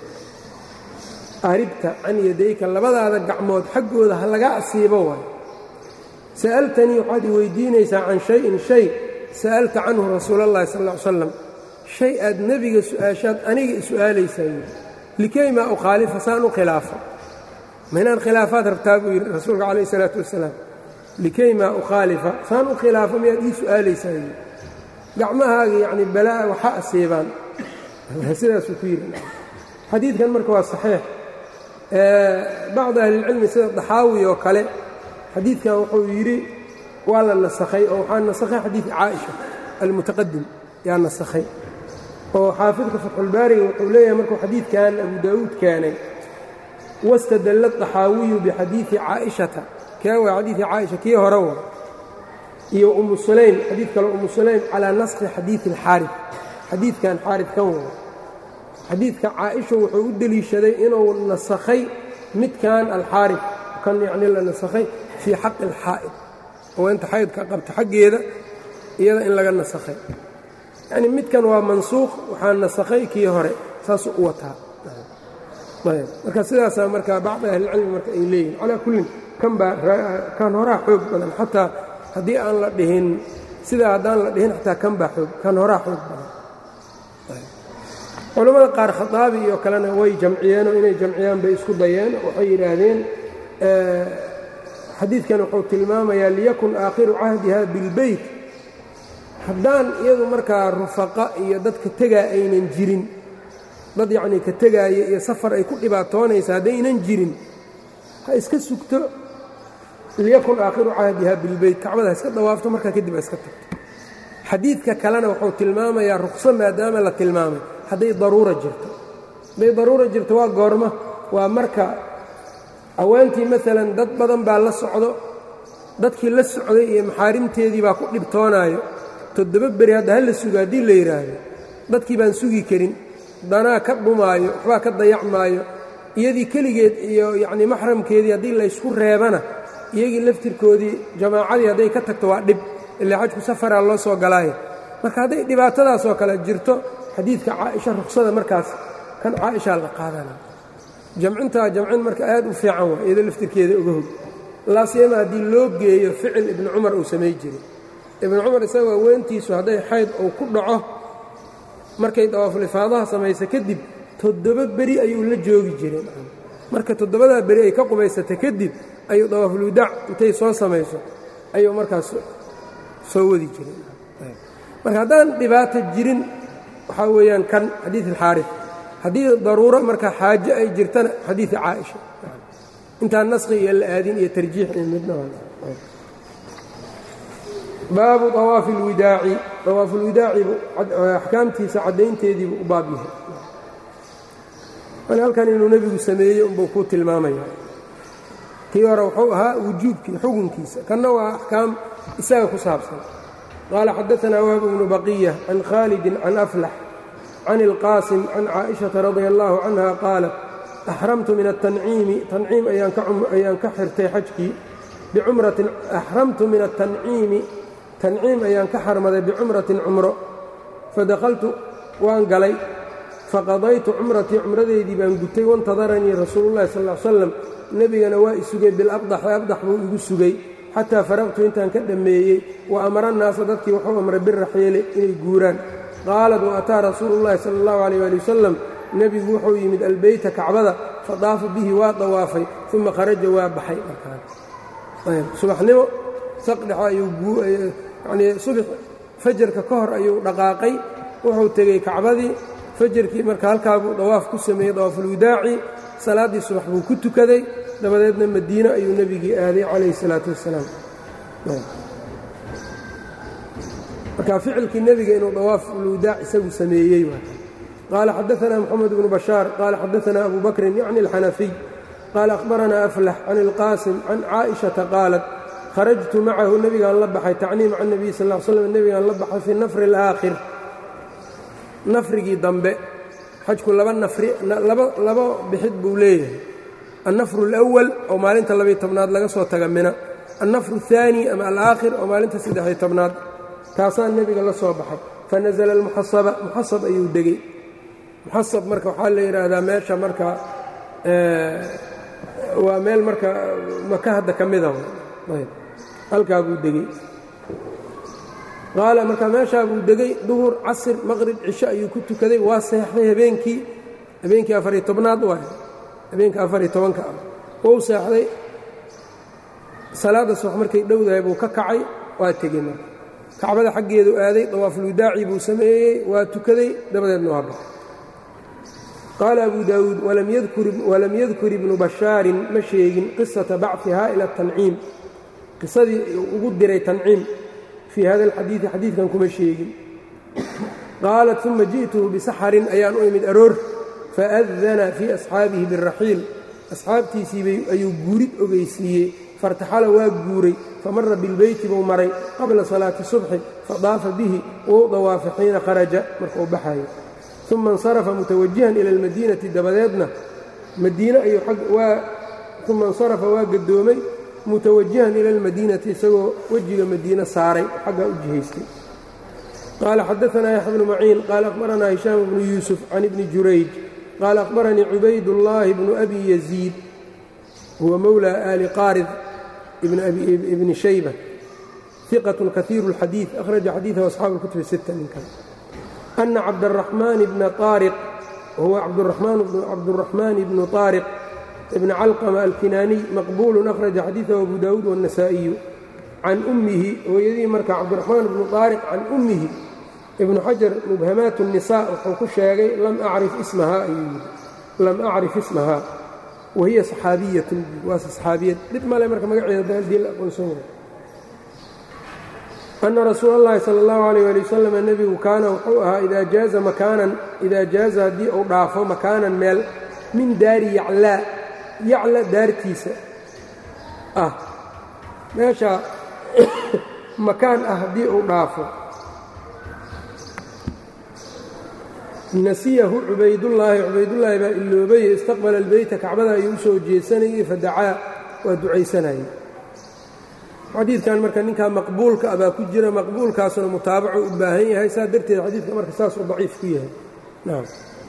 aribta can yadayka labadaada gacmood xaggooda ha laga asiibo waay sa'altanii waxaad i weydiinaysaa can shayin shay sa'alta canhu rasuula allahi sal ll ly slam shay aad nebiga su'aashaad aniga i su'aalaysaa yidhi likay maa ukhaalifa saan u khilaafo ma inaan khilaafaad rabtaa buu yidhi rasuulka calayh isalaatu wasalaam likay maa ukhaalifa saan u khilaafo miyaad ii su'aalaysaa yidhi gacmahaaga yacni balaa'a waxa asiibaan sidaasuu ku yidhi xadiidkan marka waa saxiix bacdi ahlilcilmi sida daxaawi oo kale xadiidkan wuxuu yidhi waa la nasakhay oo waxaa nasakhay xadiid caaisha almutaqadim yaa nasakhay oo xaafidka fatxulbaariga wuxuu leeyahay markuu xadiidkan abu daa'uud keenay wastadalla daxaawiyu bixadiidi caa'ishata kee waa xadiidi caaisha kii hore wa iyo umu sulaym xadiid kale umu sulaym calaa naskhi xadiidi alxaarif xadiidkan xaarif kan wada xadiidka caaisha wuxuu u deliishaday inuu nasakhay midkan alxaarif kan yacni la nasakhay fii xaqi alxaa'id oo inta xaydka qabta xaggeeda iyada in laga nasakhay yacni midkan waa mansuuq waxaa nasakhay kii hore saasuu u wataa ayb marka sidaasaa marka bacdi ahlilcilmi marka ay leeyihin calaa kullin kan baa kan horaa xoog badan xataa haddii aan la dhihin sidaa haddaan la dhihin xataa kan baa xoog kan horaa xoog badan culammada qaar khaaabi iyo kalena way jamciyeenoo inay jamciyaan bay isku dayeen waxay yidhaahdeen xadiidkan wuxuu tilmaamayaa liyakun aakhiru cahdiha bilbeyt haddaan iyadu markaa rufaqa iyo dadka tegaa aynan jirin dad yacnii ka tegaaya iyo safar ay ku dhibaatoonaysa haddaynan jirin ha iska sugto liyakun aakhiru cahdiha bilbeyt kacbada ha iska dawaafto markaa kadib ha iska tagto xadiidka kalena wuxuu tilmaamayaa ruqso maadaama la tilmaamay hadday daruura jirto hadday daruura jirto waa goorma waa marka haweentii maalan dad badan baa la socdo dadkii la socday iyo maxaarimteedii baa ku dhibtoonaayo toddoba beri hadda ha la sugo haddii la yidhaahdo dadkii baan sugi karin danaa ka dhumaayo waxbaa ka dayacmaayo iyadii keligeed iyo yacnii maxramkeedii haddii laysku reebana iyagii laftirkoodii jamaacadii hadday ka tagto waa dhib ilaa xajku safaraa loo soo galaayo marka hadday dhibaatadaasoo kale jirto xadiidka caaisha ruksada markaas kan caaishaa la qaadana jamcintaa jamcin marka aad u fiican waa iyado laftirkeeda uga hog laasiyama haddii loo geeyo ficil ibnu cumar uu samay jiray ibnu cumar isagoo weentiisu hadday xayd uu ku dhaco markay dawaafulifaadaha samaysa kadib toddoba beri ayuu la joogi jiray marka toddobadaa beri ay ka qubaysata kadib ayuu dawaafulwidaac intay soo samayso ayuu markaas soo wadi jiray marka haddaan dhibaato jirin waxaa weeyaan kan xadiid alxaarif haddii daruuro marka xaajo ay jirtana xadiida caaisha intaan naskhi iyo la aadin iyo tarjiix iyo midna baabu awaafi اlwidaaci awaafu lwidaacibu axkaamtiisa caddaynteediibu u baab yahay an halkan inuu nebigu sameeyey unbuu kuu tilmaamaya kii hore wuxuu ahaa wujuubkii xukunkiisa kanna waa axkaam isaga ku saabsan qaala xadaanaa wahb bnu baqiya can khaalidin can aflax can ilqaasim can caaئiشhaةa radi allahu canha qaalat axramtu min atanciimi tanciim ayaan ka xirtay xajkii bicumratin axramtu min atanciimi tanciim ayaan ka xarmaday bicumratin cumro fadakhaltu waan galay faqadaytu cumratii cumradeydii baan gutay waintadaranii rasuulullahi sal l slam nebigana waa i sugay bilabdaxi abdax buu igu sugay xataa faraqtu intaan ka dhammeeyey wa amara nnaasa dadkii wuxuu amray biraxiili inay guuraan qaalat wa ataa rasuulu llahi sala allahu alayh ali wasalam nebigu wuxuu yimid albeyta kacbada fadaafa bihi waa dawaafay uma kharaja waa baxay markaan subaxnimo saqdhexa ayuuyanii subax fajarka ka hor ayuu dhaqaaqay wuxuu tegey kacbadii fajarkii marka halkaabuu dawaaf ku sameeyey dawaafulwidaaci salaaddii subax buu ku tukaday dabadeedna madiine ayuu nebigii aaday calayhi salaatu wassalaam marka ficilkii nebiga inuu dawaafulwidaac isagu sameeyey qaala xadaanaa moxamed bnu bashaar qaala xadaanaa abu bakrin yacni alxanafiy qaala akhbaranaa aflax can ilqaasim can caaishata qaalat kharajtu macahu nebigaan la baxay tacniim can nebiy sal l slam nebigaan la baxay fii nafri alaakhir nafrigii dambe xajku laba nafri laba bixid buu leeyahay annafru alawal oo maalinta labiyo tobnaad laga soo taga mina annafru aلثaani ama alaakhir oo maalinta saddexiyo tobnaad taasaa nebiga la soo baxay fanasla almuxasaba muxasab ayuu degey muxasab marka waxaa la yidhaahdaa meesha marka waa meel marka maka hadda ka mida halkaa buu degey qaala marka meeshaa buu degey duhur casir maqrib cisho ayuu ku tukaday waa seexday habeenkii habeenkii afariyo tobnaad waay habeenka afariyo tobanka ah wou seexday salaadda subax markay dhowdahay buu ka kacay waa tegey marka kacbada xaggeedu aaday dawaafulwidaaci buu sameeyey waa tukaday dabadeedna waa baxay qaala abu daawuud walam yadkur ibnu bashaarin ma sheegin qisata bachihaa ila tanciim qisadii ugu diray tanciim fii hada alxadiidi xadiidkan kuma sheegin qaalat uma ji'tuhu bisaxarin ayaan u imid aroor faadana fii asxaabihi biraxiil asxaabtiisii ayuu guurid ogeysiiyey fairtaxala waa guuray famara bilbeyti buu maray qabla salaati subxi fadaafa bihi wou dawaafay xiina kharaja markauu baxayo uma insarafa mutawajihan ila almadiinati dabadeedna madiine ayuu uma insarafa waa gadoomay mutawajihan ila almadiinati isagoo wejiga madiine saaray xaggaa u jihaystay qaala xadaanaa yaxya bnu maciin qaala akhbaranaa hishaam bnu yuusuf can ibni jurayj qaala akhbaranii cubaydullaahi bnu abi yaziid huwa mowla aali qaarid ibni shayba iqatun kaiiru اlxadiid akhraja xadiidahu asxaabu اlkutubi sita ninkan ana cabdaraxmaan bna aariq wahuwa cabduraxmaan bnu طaariq ibn calqama alkinaaniy maqbuulu akhraja xadiidahu abu daawuud wالnasaa'iyu can ummihi hooyadii marka cabdiraxmaan bnu طaariq can ummihi ibnu xajar mubhamaat الnisaa wuxuu ku sheegay lam acrif ismahaa ayuu yidhi lam acrif ismahaa wahiya saxaabiyatun waase saxaabiyad dhib male marka magaceeda haddii la aqoonsan yahay ana rasuula اllahi salى اllahu alayh ali wasalam nebigu kaana wuxuu ahaa idaa jaaza makaanan idaa jaaza haddii uu dhaafo makaanan meel min daari yaclaa yacla daartiisa ah meesha makaan ah haddii uu dhaafo nasiyahu cubaydullaahi cubaydullaahi baa iloobaye istaqbala albeyta kacbada ayuu u soo jeesanayey fadacaa waa ducaysanayey xadiidkan marka ninkaa maqbuulka ah baa ku jira maqbuulkaasuna mutaabaco u baahan yahay saa darteed xadiidka marka saasuu daciif ku yahay nam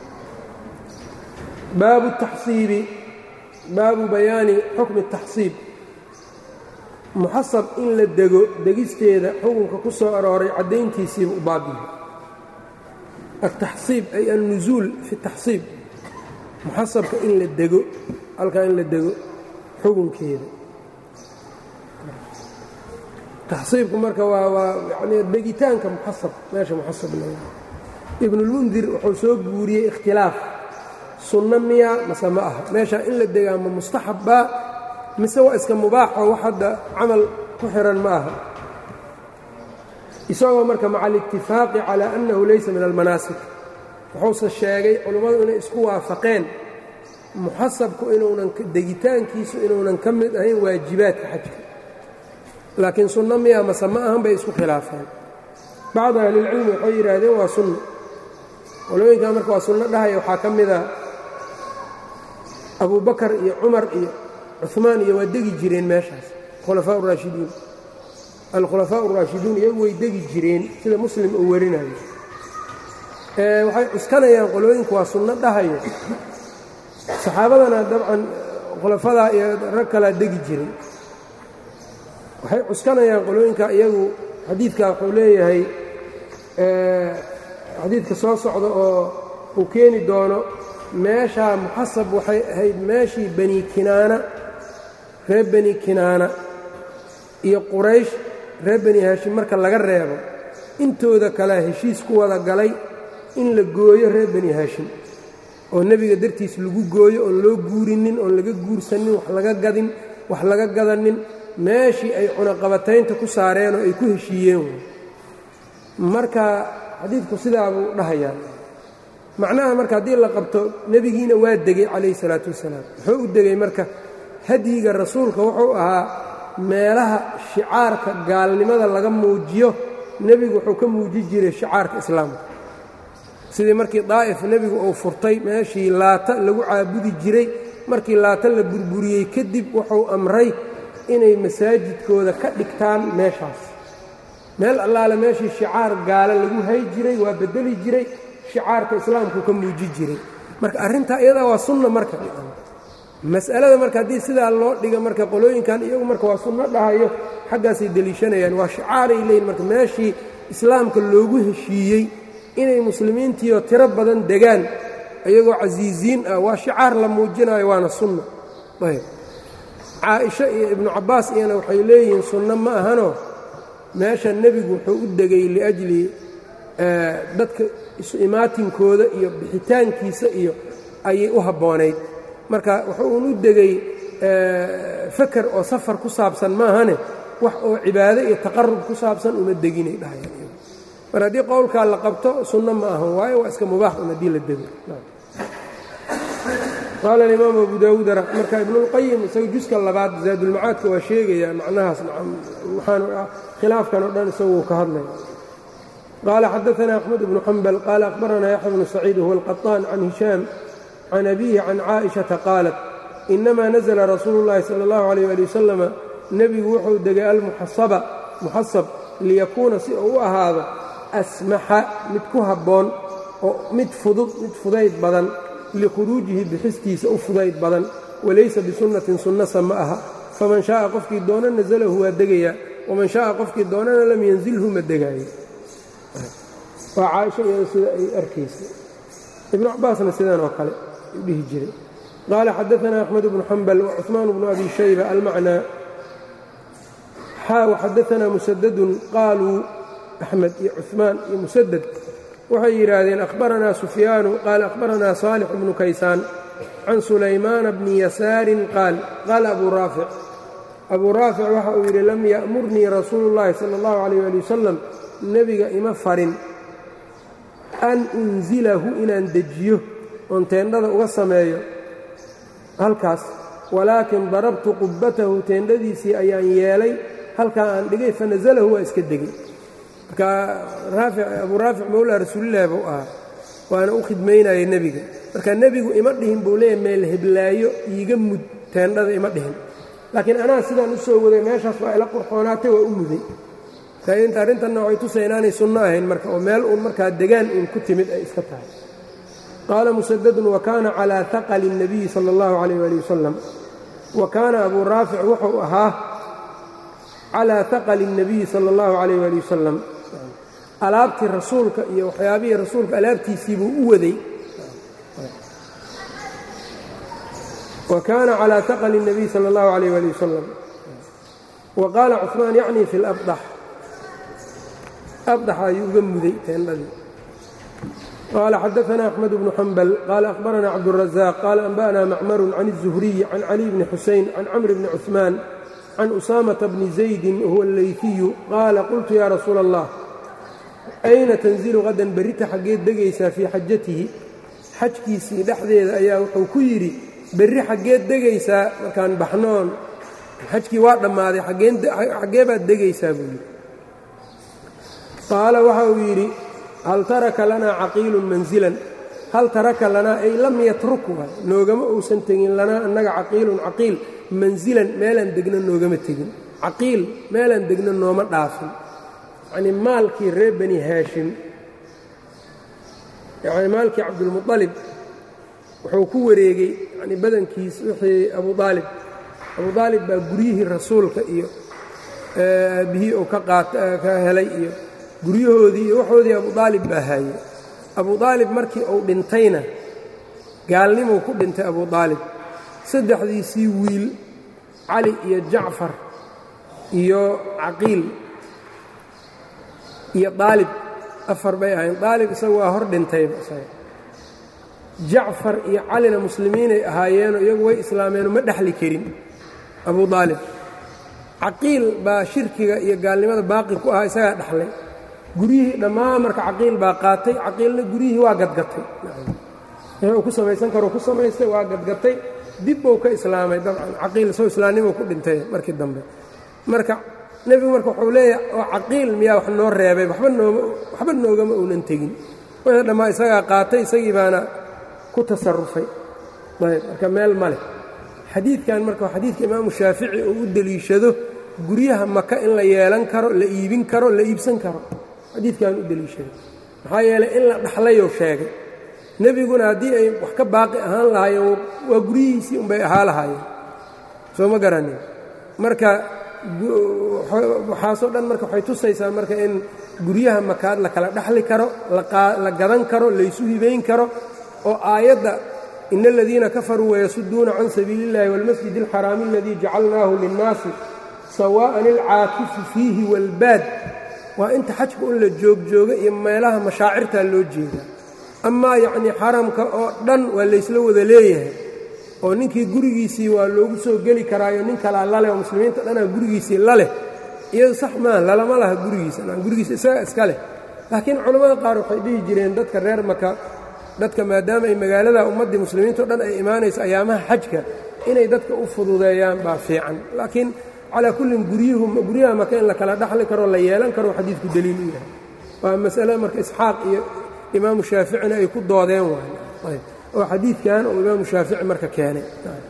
baabu taxsiibi baabu bayaani xukmi taxsiib muxasab in la dego degisteeda xukunka ku soo arooray caddayntiisiiba u baabiyo altaxsiib ay alnusuul fi taxsiib muxasabka in la dego halkaa in la dego xukunkeeda taxsiibku marka waa waa yani degitaanka muxasab meesha muxasab le ibnulmundir wuxuu soo guuriyey ikhtilaaf sunno miya mase ma aha meesha in la degaa ma mustaxab baa mise waa iska mubaaxo wax hadda camal ku xihan ma aha isagoo marka maca alitifaaqi calaa annahu laysa min almanaasik wuxuuse sheegay culummadu inay isku waafaqeen muxasabku inuunan degitaankiisu inuunan ka mid ahayn waajibaadka xajka laakiin sunno miya mase ma ahan bay isku khilaafeen bacdu ahlilcilmi waxay yidhaahdeen waa sunno qolooyinkan marka waa sunno dhahaya waxaa ka mida abubakar iyo cumar iyo cumaan iyo waa degi jireen meeshaas khulafaa raashidiin alkhulafaa raashiduun iyagu way degi jireen sida muslim uu warinayo waxay cuskanayaan qolooyinku waa sunno dhahayo saxaabadana dabcan khulafadaa iyo rag kalaa degi jiray waxay cuskanayaan qolooyinka iyagu xadiidka wuxuu leeyahay xadiidka soo socda oo uu keeni doono meeshaa muxasab waxay ahayd meeshii bani kinaana reer bani kinaana iyo quraysh reer bani haashim marka laga reebo intooda kalea heshiis ku wada galay in la gooyo reer bani haashim oo nebiga dartiis lagu gooyo oon loo guurinin oon laga guursanin wax laga gadin wax laga gadanin meeshii ay cunaqabataynta ku saareen oo ay ku heshiiyeen marka xadiidku sidaabuu dhahayaa macnaha marka haddii la qabto nebigiina waa degey calayhi salaatu wasalaam wuxuu u degey marka hadyiga rasuulka wuxuu ahaa meelaha shicaarka gaalnimada laga muujiyo nebigu wuxuu ka muuji jiray shicaarka islaamka sidii markii daa'if nebigu uu furtay meeshii laata lagu caabudi jiray markii laata la burburiyey kadib wuxuu amray inay masaajidkooda ka dhigtaan meeshaas meel allaale meeshii shicaar gaale lagu hay jiray waa bedeli jiray shicaarka islaamku ka muuji jiray marka arrintaa iyadaa waa sunna marka mas'alada marka haddii sidaa loo dhiga marka qolooyinkan iyagu marka waa sunno dhahayo xaggaasay deliishanayaan waa shicaaray leeyihin marka meeshii islaamka loogu heshiiyey inay muslimiintiioo tiro badan degaan iyagoo casiisiin ah waa shicaar la muujinayo waana sunna ayb caaisha iyo ibnu cabbaas iyana waxay leeyihiin sunno ma ahanoo meesha nebigu wuxuu u degay liajli dadka isu imaatinkooda iyo bixitaankiisa iyo ayay u habboonayd marka wuxuu un u degay faker oo safar ku saabsan maahane wax oo cibaado iyo taqarub ku saabsan uma deginay dhahayaan mar haddii qowlkaa la qabto sunno ma ahan waayo waa iska mubaax un haddii la dego qaala alimaam abu daawuud marka ibnuulqayim isaga juska labaad zaadulmacaadka waa sheegayaa macnahaas waxaan khilaafkan oo dhan isaguu ka hadlaya qaala xadaana axmed bnu xambal qaala akhbaranaa yaxya bnu saciid huwa alqaطaan can hishaam can abiihi can caaئiشhaةa qaalat inamaa nazla rasuulu اllahi salى اllahu عalيyه ali wasalama nebigu wuxuu degay almuxasaba muxasab liyakuuna si uu u ahaado asmaxa mid ku habboon oo mid fudud mid fudayd badan likhuruujihi bixistiisa u fudayd badan walaysa bisunnatin sunnasa ma aha faman shaءa qofkii doona naزlahu waa degayaa waman shaءa qofkii doonana lam yanzilhu ma degaayo waa caaisha iyada sida ay arkaysa ibnu cabaasna sidan oo kale u dhihi jiray qaala xadaana axmed bnu xambal wacuثmaan bnu abi shayba almacnaa xaa waxadaana musadadun qaaluu axmed iyo cuثmaan iyo musadad waxay yidhaahdeen akhbaranaa sufyaanu qaala akhbaranaa saalix bnu kaysaan can sulaymaana bni yasaarin qaal qaala abuu raafic abuu raafic waxa uu yidhi lam ya'murnii rasuulu اllahi salى اllahu عalيyh ali wasalam nebiga ima farin an unzilahu inaan dejiyo oon teendhada uga sameeyo halkaas walaakin darabtu qubbatahu teendhadiisii ayaan yeelay halkaa aan dhigay fanasalahu waa iska degay marka abuu raafic mowlaa rasuulillahi buu ahaa waana u khidmaynaya nebiga marka nebigu ima dhihin buu leeyahy meel heblaayo iiga mud teendhada ima dhihin laakiin anaa sidaan u soo waday meeshaas waa ila qurxoonaatay waa u muday inta arrintanna waxay tusay inaanay sunno ahayn marka oo meel uun markaa degaan uun ku timid ay iska tahay qaala musadadun wa kaana calaa haqali الnabiyi salى اllahu عalayh ali wasalam wa kaana abuu raafic wuxuu ahaa calaa haqali الnabiyi salى اllahu عalayh ali wasalam alaabtii rasuulka iyo waxyaabihii rasuulka alaabtiisii buu u waday wa kaana calaa haqali الnabiy salى اllahu عalayh ali wasalam wa qaala cuثmaan yacni fi اlabdax abdax ayuu uga muday teendhadii qaala xadaana axmed bnu xambal qaala akhbarana cabduلrazaaq qaala anba'na macmaru can الzuhriyi can cali bni xuseyn can camr bni cuثmaan can usaamata bni zaydin huwa allayfiyu qaala qultu ya rasuula allah ayna tanzilu qadan berrita xaggeed degaysaa fii xajatihi xajkiisii dhexdeeda ayaa wuxuu ku yidhi berri xaggeed degaysaa markaan baxnoon xajkii waa dhammaaday xaggee baad degaysaa buu yidhi qaala waxa uu yidhi hal taraka lanaa caqiilun manzilan hal taraka lanaa ay lam yatruk waay noogama uusan tegin lanaa annaga caqiilun caqiil mansilan meelaan degna noogama tegin caqiil meelaan degna nooma dhaafin yacnii maalkii reer bani haashim yacni maalkii cabdulmuطalib wuxuu ku wareegay yani badankiis wixii abu aalib abu aalib baa guryihii rasuulka iyo aabihii uu ka helay iyo guryahoodii iyo waxoodii abu aalib baa haayey abu aalib markii uu dhintayna gaalnimuu ku dhintay abu aalib saddexdiisii wiil cali iyo jacfar iyo caqiil iyo aalib afar bay ahayn aalib isagu waa hor dhintayba jacfar iyo calina muslimiinay ahaayeenoo iyagu way islaameenoo ma dhexli karin abu aalib caqiil baa shirkiga iyo gaalnimada baaqi ku ahaa isagaa dhexlay guryihii dhammaan marka caqiil baa qaatay caqiilna guryihii waa gadgatay wuxuu ku samaysan karo ku samaystay waa gadgatay dib buu ka islaamay dabcan caqiil soo islaamnimuu ku dhintay markii dambe marka nebigu marka wuxuu leeyahay oo caqiil miyaa wax noo reebay waxba nooma waxba noogama uunan tegin wixii dhammaa isagaa qaatay isagii baana ku tasarufay ayb marka meel ma leh xadiidkan marka waa xadiidka imaamu shaafici uu u deliishado guryaha maka in la yeelan karo la iibin karo la iibsan karo xadiidkan u deliishaday maxaa yeelay in la dhaxlayou sheegay nebiguna haddii ay wax ka baaqi ahaan lahaayeen waa guryihiisii unbay ahaa lahaayeen soo ma garanin marka waxaasoo dhan marka waxay tusaysaa marka in guryaha makaad la kala dhaxli karo la gadan karo laysu hibayn karo oo aayadda in aladiina kafaruu wayasuduuna can sabiili اllahi wاlmasjid اlxaraami aladii jacalnaahu linnaasi sawa'an ilcaakifu fiihi wاlbaad waa inta xajka un la joogjooga iyo meelaha mashaacirtaa loo jeedaa amaa yacnii xaramka oo dhan waa laysla wada leeyahay oo ninkii gurigiisii waa loogu soo geli karaayo nin kalaa laleh oo muslimiinta dhanaa gurigiisii laleh iyadu sax maaha lalama laha gurigiisa gurigiisa isaga iska leh laakiin culammada qaar waxay dhihi jireen dadka reer maka dadka maadaama ay magaalada ummaddii muslimiintao dhan ay imaanayso ayaamaha xajka inay dadka u fududeeyaan baa fiican laakiin calaa kullin guryuhu guryaha maka in la kala dhaxli karo la yeelan karo xadiidku daliil u yahay waa masale marka isxaaq iyo imaamu shaaficina ay ku doodeen waay oo xadiidkan uu imaamu shaafici marka keenay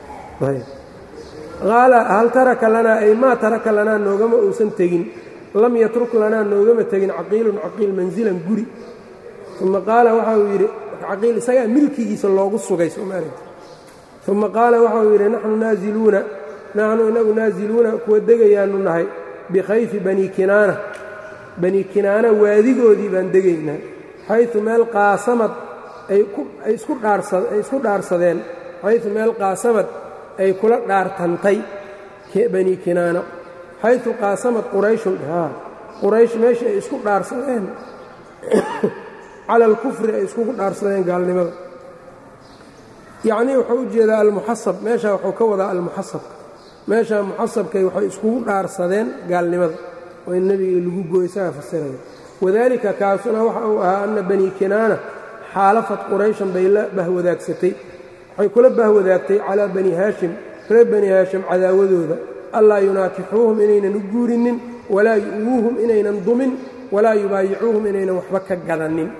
qaala hal taraka lanaa ay maa taraka lanaa noogama uusan tegin lam yatruk lanaa noogama tegin caqiilun caqiil mansilan guri uma qaala waxa uu yidhi caqiil isagaa milkigiisa loogu sugay somaali uma qaala waxa uu yidhi naxnu naaziluuna naxnu inagu naaziluuna kuwa degayaanu nahay bikhayfi bani kinaana bani kinaana waadigoodii baan degaynaa xaytu meel qaasamad ay isku dhaarsadeen xaytu meel qaasamad ay kula dhaartantay bani kinaana xaytu qaasamad qurayshun quraysh meesha ay isku dhaarsadeen cala alkufri ay iskugu dhaarsadeen gaalnimada yacnii wuxuu u jeedaa almuxasab meeshaa wuxuu ka wadaa almuxasabka meeshaa muxasabkay waxay iskugu dhaarsadeen gaalnimada oo in nebiga lagu gooy isaga fasiraya wadaalika kaasuna waxa uu ahaa anna bani kinaana xaalafad qurayshan bay la bahwadaagsatay waxay kula bahwadaagtay calaa bani haashim reer bani haashim cadaawadooda allaa yunaakixuuhum inaynan u guurinin walaa yu'wuuhum inaynan dumin walaa yubaayicuuhum inaynan waxba ka gadanin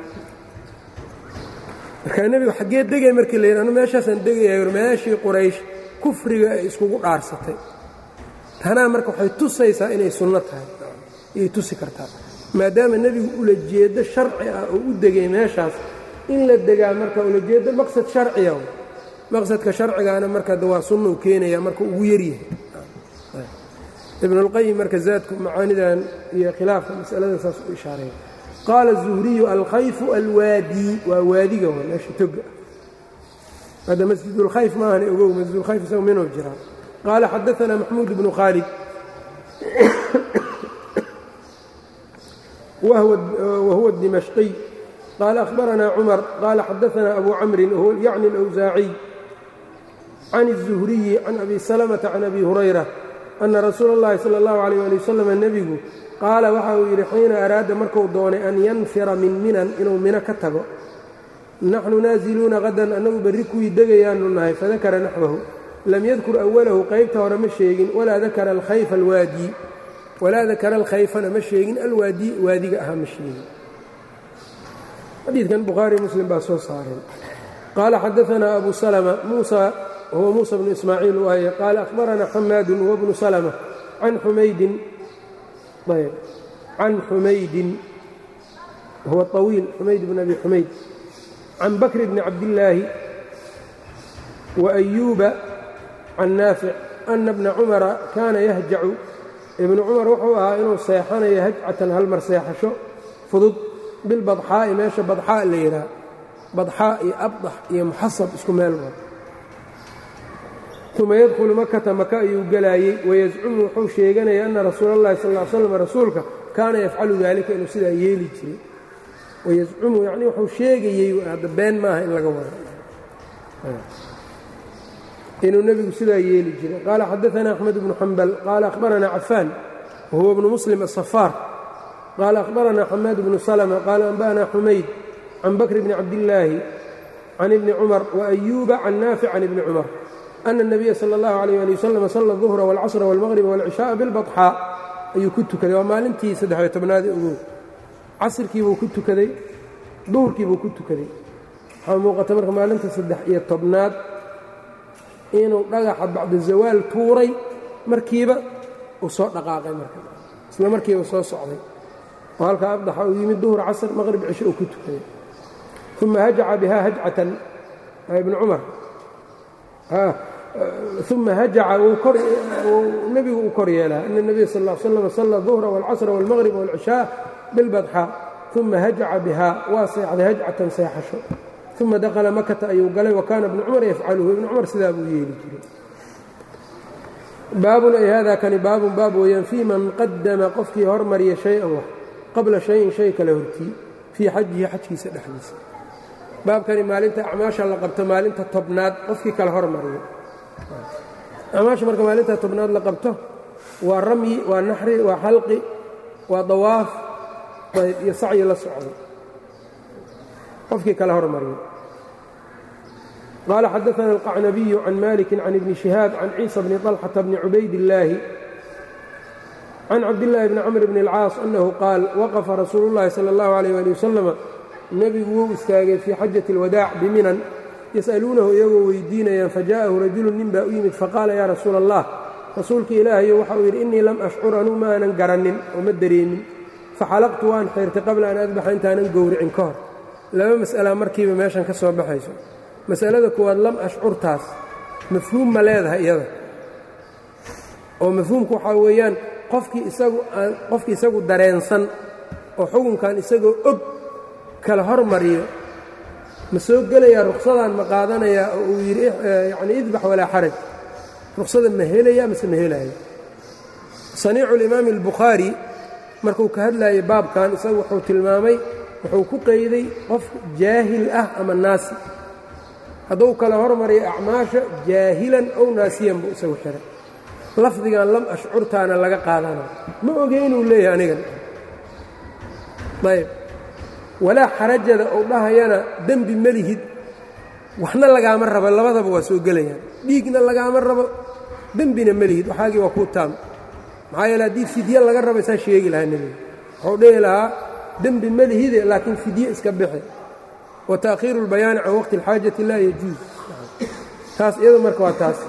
markaa nebigu xaggee degay markii la yidhi anu meeshaasaan degaya meeshii quraysh kufriga ay iskugu dhaarsatay tanaa marka waxay tusaysaa inay sunno tahay ayay tusi kartaa maadaama nebigu ulajeeddo sharci ah oo u degay meeshaas in la degaa marka ulajeeddo maqsad sharciya maqsadka sharcigaana marka waa sunnou keenaya marka ugu yaryahay ibnulqayim marka zaadku macaanidan iyo khilaafka masalada saas u ishaareeya qaala الzuhriyu alkhayfu alwaadi waa waadiga w meesha toga hadda masjidulkhayf maahan ogow masjidulkhayf isago minuu jiraa qaala xadaثana maxmuud bnu khaalid wahuwa الdimashqiy qaala akhbarana cumar qaala xadaثana abu camrin yacni اlأwsaaciy can الzuhriyi can abi salmةa can abi hurayra ana rasuula اllahi salى اllahu عalيyه ali wasalam nebigu qaala waxa uu yidhi xiina araada marku doonay an yanfira min minan inuu mino ka tago naxnu naaziluuna qadan annagu berri kuwii degayaanu nahay fadakara naxwahu lam yadkur awalahu qaybta hore ma sheegin walaa dakara alkhayfa alwaadi walaa dakara alkhayfana ma sheegin alwaadi waadiga ahaa ma sheegin xadiidkan bukhaari muslim baa soo saareen qaala xadaanaa abu salma muusa huwa muusa bnu ismaaciil waaye qaala akhbaranaa xamaadu huwa bnu salma can xumaydin ayb can xumaydin huwa طawiil xumayd bn abi xumayd can bakr bni cabdillaahi وأyuuba can naafic ana bna cumara kaana yahjacu ibnu cumar wuxuu ahaa inuu seexanayo hajcatan halmar seexasho fudud bilbadxaa'i meesha badxaa la yidhaha badxaa iyo abdax iyo muxasab isku meel wa uma yadkhulu makata maka ayuu gelaayey wayascumu wuxuu sheeganaya ana rasuula اllahi sal ا l slam rasuulka kaana yafcalu dalika inuu sidaa yeeli jiray wayascumu yani wuxuu sheegayey hadda been maaha in laga wado inuu nebigu sidaa yeeli jiray qaala xadaثna أxmed bnu xambal qaala akhbarana cafaan wahuwa bnu muslim aلصafaar qaala akhbarana xamaad bnu slma qaala anba'na xumayd can bakr bni cabdillaahi can ibni cumar وأyuuba can naafic can ibni cumar ana الnabiya salى اllahu عalيyه ali waslm sala الظuhra wاlcasra wاlmaqrba wاlcishaءa bilbaطxaa ayuu ku tukaday waa maalintii saddex-iyo tobnaadii ogow casrkiibuu ku tukaday duhurkiibuu ku tukaday waxaa muuqata marka maalinta saddex iyo tobnaad inuu dhagaxa bacda zawaal tuuray markiiba uu soo dhaqaaqay marka isla markiiba soo socday oo halkaa abdaxa uu yimid duhur casr maqrib cisho uu ku tukaday uma hajaca bihaa hajcatan ibnu cumar uma hajaca nebigu uu kor yeelaa ana الnabiya sal ا l slam sala الظuhra wاlcasra wاlmaqrib wاlcishaa bilbadxa uma hajaca bihaa waa seexday hajcatan seexasho uma dakla makata ayuu galay wa kaana ibnu cumar yafcaluhu ibnu cumar sidaa buu yeeli jiray baabun ay hada kani baabun baab weeyaan fii man qadama qofkii hormariya shay-an wax qabla shayin shay kale hortii fii xajihi xajkiisa dhexdiisa baabkani maalinta acmaasha la qabto maalinta tobnaad qofkii kale hormariyo acmaasha marka maalinta tobnaad la qabto waa ramyi waa naxri waa xalqi waa dawaaf ayb iyo sacyi la socdo qofkii kale hormariyo qال xdثna الqacnabiي can maliki can ibni شihaab can ciisa bni طلxةa bni cubayd الlaahi can cabdالlahi bni cmr bn الcاas أnahu qaal waqfa rasuulu الlahi salى الlahu عalيه alي waslm nebigu wuu istaagay fii xajaة الwadaac biminan yas'aluunahu iyagoo weydiinayaan fajaءahu rajulu nin baa u yimid faqaala ya rasuula الlah rasuulka ilaahayo waxa uu yidhi inii lam ashcur anuu maanan garanin oo ma dareemin faxalaqtu waan xeyrtay qabla an adbaxa intaanan gowricin ka hor laba mas'ala markiiba meeshan ka soo baxayso masalada koowaad lam ashcurtaas mafhuum ma leedahay iyada oo mafhuumku waxaa weeyaan qofkii isagu aan qofkii isagu dareensan oo xukunkan isagoo og kala hormariyo ma soo gelayaa ruqsadaan ma qaadanayaa oo uu yidhi yacni idbax walaa xaraj ruqsada ma helaya mase ma helaayo saniicu limaami albukhaari markuu ka hadlaayay baabkan isagu wuxuu tilmaamay wuxuu ku qeyday qof jaahil ah ama naasi hadduu kala hormariyo acmaasha jaahilan ow naasiyan buu isagu xihay lafdigan lam ashcurtaana laga qaadana ma ogeynuu leeyahay anigan ayb walaa xarajada uu dhahayana dembi ma lihid waxna lagaama rabo labadaba waa soo gelayaan dhiigna lagaama rabo dembina ma lihid waxaagii waa kuu taam maxaa yeele haddii fidye laga raba saa sheegi lahaa nebiga wuxuu dhihi lahaa dembi ma lihide laakiin fidye iska bixi wtaakhiiru اlbayaani can waqti اlxaajati laa yajuuz taas iyado marka waa taas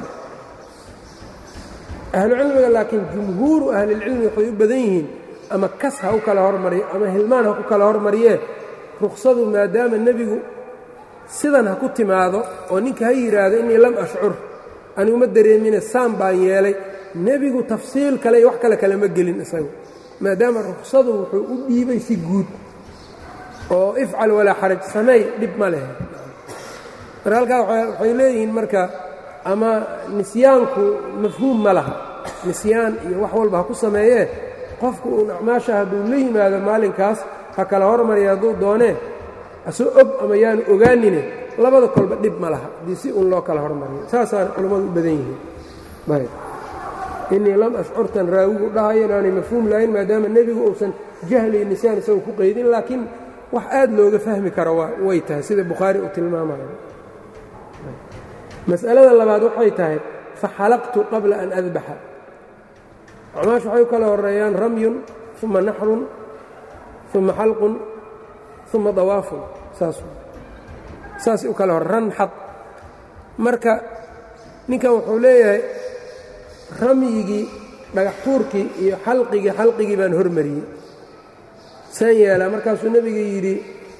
ahlucilmiga laakiin jumhuuru ahlilcilmi waxay u badan yihiin ama kas ha u kala hormariyo ama hilmaan ha ku kala hormariyee ruksadu maadaama nebigu sidan ha ku timaado oo ninka ha yidhaahdo innii lam ashcur aniguma dareemine saan baan yeelay nebigu tafsiil kale iyo wax kale kalema gelin isagu maadaama ruksadu wuxuu u dhiibay si guud oo ifcal walaa xaraj sameey dhib ma leh marka halkaa waxay leeyihiin marka ama nisyaanku mafhuum ma laha nisyaan iyo wax walba ha ku sameeyee qofku uun acmaasha hadduu la yimaado maalinkaas ha kala hormarya hadduu doonee asoo og ama yaanu ogaanine labada kolba dhib ma laha haddii si uun loo kala hormariyo saasaana culammadu u badan yihiin innii lam ashcurtan raawigu dhahayo inaanay mafhuum lahayn maadaama nebigu uusan jahli iyo nisyaan isagu ku qaydin laakiin wax aad looga fahmi karo way tahay sida bukhaari uu tilmaamayo mas'alada labaad waxay tahay faxalaqtu qabla an adbaxa acmaash waxay u kala horeeyaan ramyun uma naxrun uma xalqun uma dawaafun saas saas u kale hor ranxad marka ninkan wuxuu leeyahay ramyigii dhagax tuurkii iyo xalqigii xalqigii baan hormariyey saan yeelaa markaasuu nebiga yidhi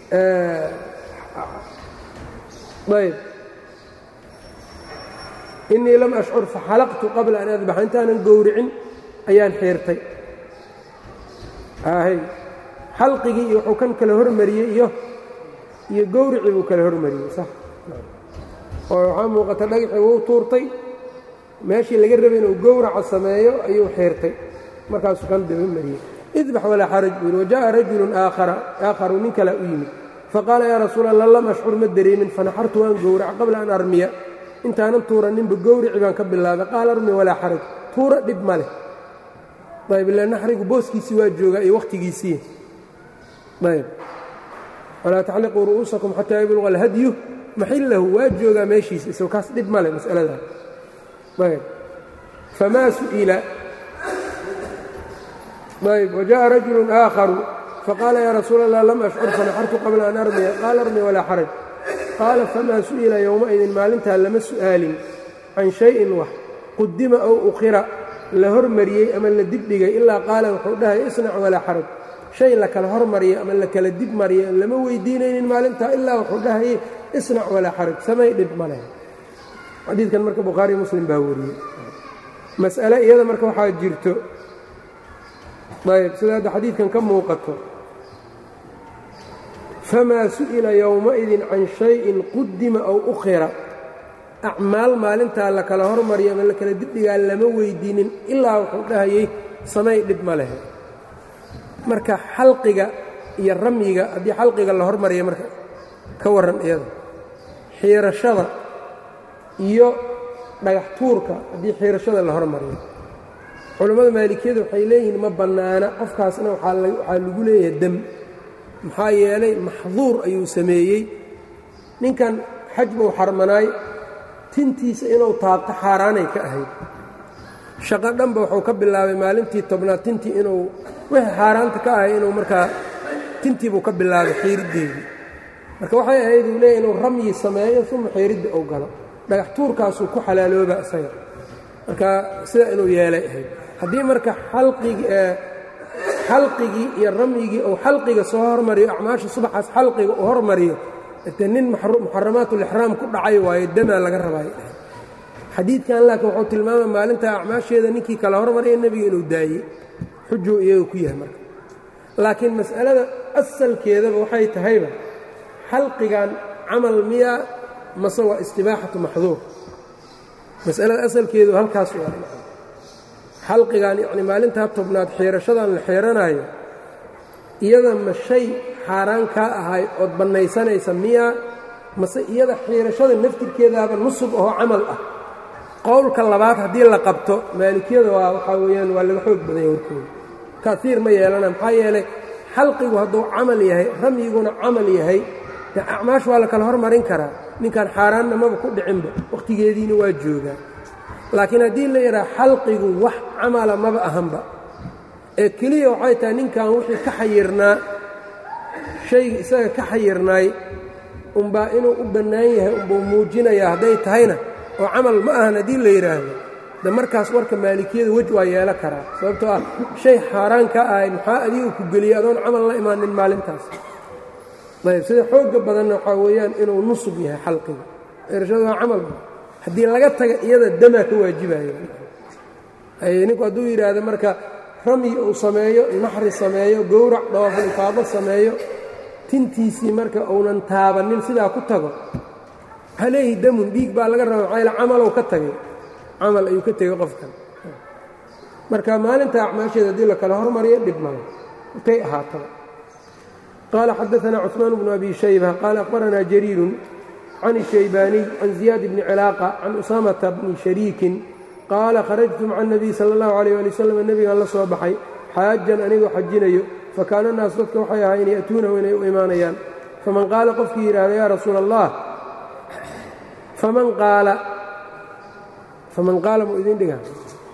ayb innii lam ashcur faxalaqtu qabla an adbaxa intaanan gowricin ayaan xiirtay hy xalqigii iyo wuxuu kan kala hormariyey iyo iyo gowricii buu kala hormariyey sax oo waxaa muuqata dhagaxii wuu tuurtay meeshii laga rabay inuu gowraca sameeyo ayuu xiirtay markaasuu kan daba mariyey idbax walaa xaraj buu yidhi wajaءa rajulun aakharu nin kalea u yimid faqaala yaa rasuul allah lam ashcur ma dareemin fanaxartu waan gowraca qabla an armiya intaanan tuuraninba gowrici baan ka bilaabay qaala armi walaa xaraj tuura dhib ma leh ayb ila naxrigu booskiisii waa joogaa iyo wakhtigiisii ayb walaa taxliquu ru'uusakum xataa yabluqa alhadyu maxillahu waa joogaa meeshiisa isagoo kaas dhib ma leh mas'aladaa ayb famaa su'ila ayb wajaءa rajulu aakharu faqaala yaa rasuul allah lam ashcur fanaxartu qabla an armiya qaala armi walaa xaraj qaala famaa su'ila yowmaidin maalintaa lama su'aalin can shayin wax qudima ow ukhira la hormariyey ama la dibdhigay ilaa qaala wuxuu dhahay isnac walaa xaraj shay la kala hormariyay ama la kala dib mariyay lama weydiinaynin maalintaa ilaa wuxuu dhahayey isnac walaa xaraj samay dhib ma leh xadiidkan marka bukhaariyo muslim baa wariyey mas'ale iyada marka waxaa jirto ayb sida hadda xadiidkan ka muuqato famaa su'ila yowmaidin can shayin qudima ow ukhira acmaal maalintaa la kala hormariyo ama la kala dibdhigaa lama weydiinin ilaa wuxuu dhahayey samay dhib ma lehe marka xalqiga iyo ramyiga haddii xalqiga la hormariya marka ka warran iyada xiirashada iyo dhagax tuurka haddii xiirashada la hormariyo culammada maalikiyada waxay leeyihiin ma bannaana qofkaasna waxaa lagu leeyahay dem maxaa yeelay maxduur ayuu sameeyey ninkan xaj buu xarmanaay tintiisa inuu taabto xaaraanay ka ahayd shaqo dhanba wuxuu ka bilaabay maalintii tobnaad tintii inuu wixii xaaraanta ka ahay inuu markaa tintii buu ka bilaabay xiiriddeedii marka waxay ahayd uu leeyahy inuu ramyi sameeyo uma xiiridda uu galo dhagax tuurkaasuu ku xalaalooba isaga marka sida inuu yeelay ahayd haddii marka xalqigii iyo ramyigii uu xalqiga soo hormariyo acmaasha subaxaas xalqiga uu hormariyo de nin muxaramaatulixraam ku dhacay waayo damaa laga rabay xadiidkan laakiin wuxuu tilmaamay maalinta acmaasheeda ninkii kala hormaraya nebiga inuu daayey xujuu iyaga ku yahay marka laakiin mas'alada asalkeedaba waxay tahayba xalqigan camal miya mase waa istibaaxatu maxduur mas'alada asalkeedu halkaas waa xalqigan yacni maalintaa tobnaad xiirashadan la xiiranaayo iyada ma shay xaaraan kaa ahay ood bannaysanaysa miyaa mase iyada xiirashada naftirkeedaaba nusub oo camal ah qowlka labaad haddii la qabto maalikiyada waa waxaa weeyaan waa laga xoog badanya warkooda kaiir ma yeelana maxaa yeelay xalqigu hadduu camal yahay ramyiguna camal yahay dee acmaash waa la kala hormarin karaa ninkan xaaraanna maba ku dhicinba wakhtigeediina waa joogaa laakiin haddii la yidhaha xalqigu wax camala maba ahanba ee keliya waxay tahay ninkan wixii ka xayirnaa shayga isaga ka xayirnaay unbaa inuu u bannaan yahay unbuu muujinayaa hadday tahayna oo camal ma ahan haddii la yidhaahdo de markaas warka maalikiyada wej waa yeelo karaa sababtoo ah shay xaaraan ka ahay maxaa adigu ku geliyey adoon camal la imaanin maalintaas ayb sida xoogga badanna waxaa weeyaan inuu nusub yahay xalqiga erashadu waa camal haddii laga taga iyada damaa ka waajibayo ninku hadduu yidhaahdo marka ramyi uu sameeyo naxri sameeyo gowrac dhawaaful ifaado sameeyo tintiisii marka uunan taabannin sidaa ku tago waxaa leeyihi damun dhiig baa laga raba maxaa yaele camalow ka tagay camal ayuu ka tegey qofkan marka maalinta acmaasheeda haddii la kala hormariyo dhib male intay ahaataba qaala xadaanaa cuثmaan bnu abi shayba qaala aqbaranaa jariirun can الshaybaaniy can ziyaad bni cilaaqa can usaamata bni shariikin qaala kharajtu maca الnabiy salى اllahu عalيh ali wasalam nebigaan la soo baxay xaajan anigoo xajinayo fakaana naas dadka waxay ahaayeen ya'tuunahu inay u imaanayaan faman qaala qofkii yidhaahda yaa rasuula allah faman qaala faman qaala muu idin dhiga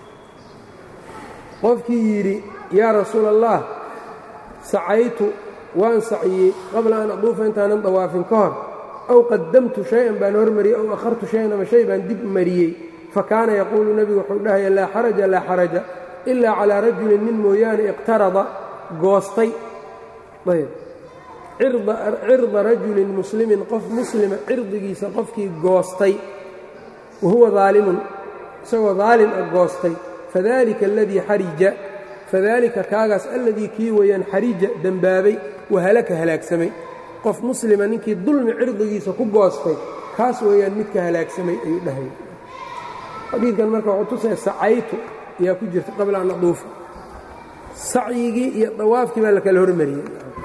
qofkii yidhi yaa rasuula allah sacaytu waan saciyey qabla an aduufa intaanan dawaafin ka hor aw qadamtu shay-an baan hormariyey aw akhartu shayan ama shay baan dib mariyey fa kaana yaquulu nebigu wuxuu dhahaya laa xaraja laa xaraja ilaa calaa rajulin nin mooyaane iqtarada goostay ayb cirda rajulin muslimin qof muslima cirdigiisa qofkii goostay wa huwa daalimun isagoo daalim ah goostay fadalika aladii xarija fadalika kaagaas alladii kii weeyaan xarija dembaabay wahalaka halaagsamay qof muslima ninkii dulmi cirdigiisa ku goostay kaas weeyaan midka halaagsamay ayuu dhahay xadiidkan marka wuxuu tusaya sacaytu ayaa ku jirta qabla an aduufa sacyigii iyo dawaafkii baa la kala hormariyey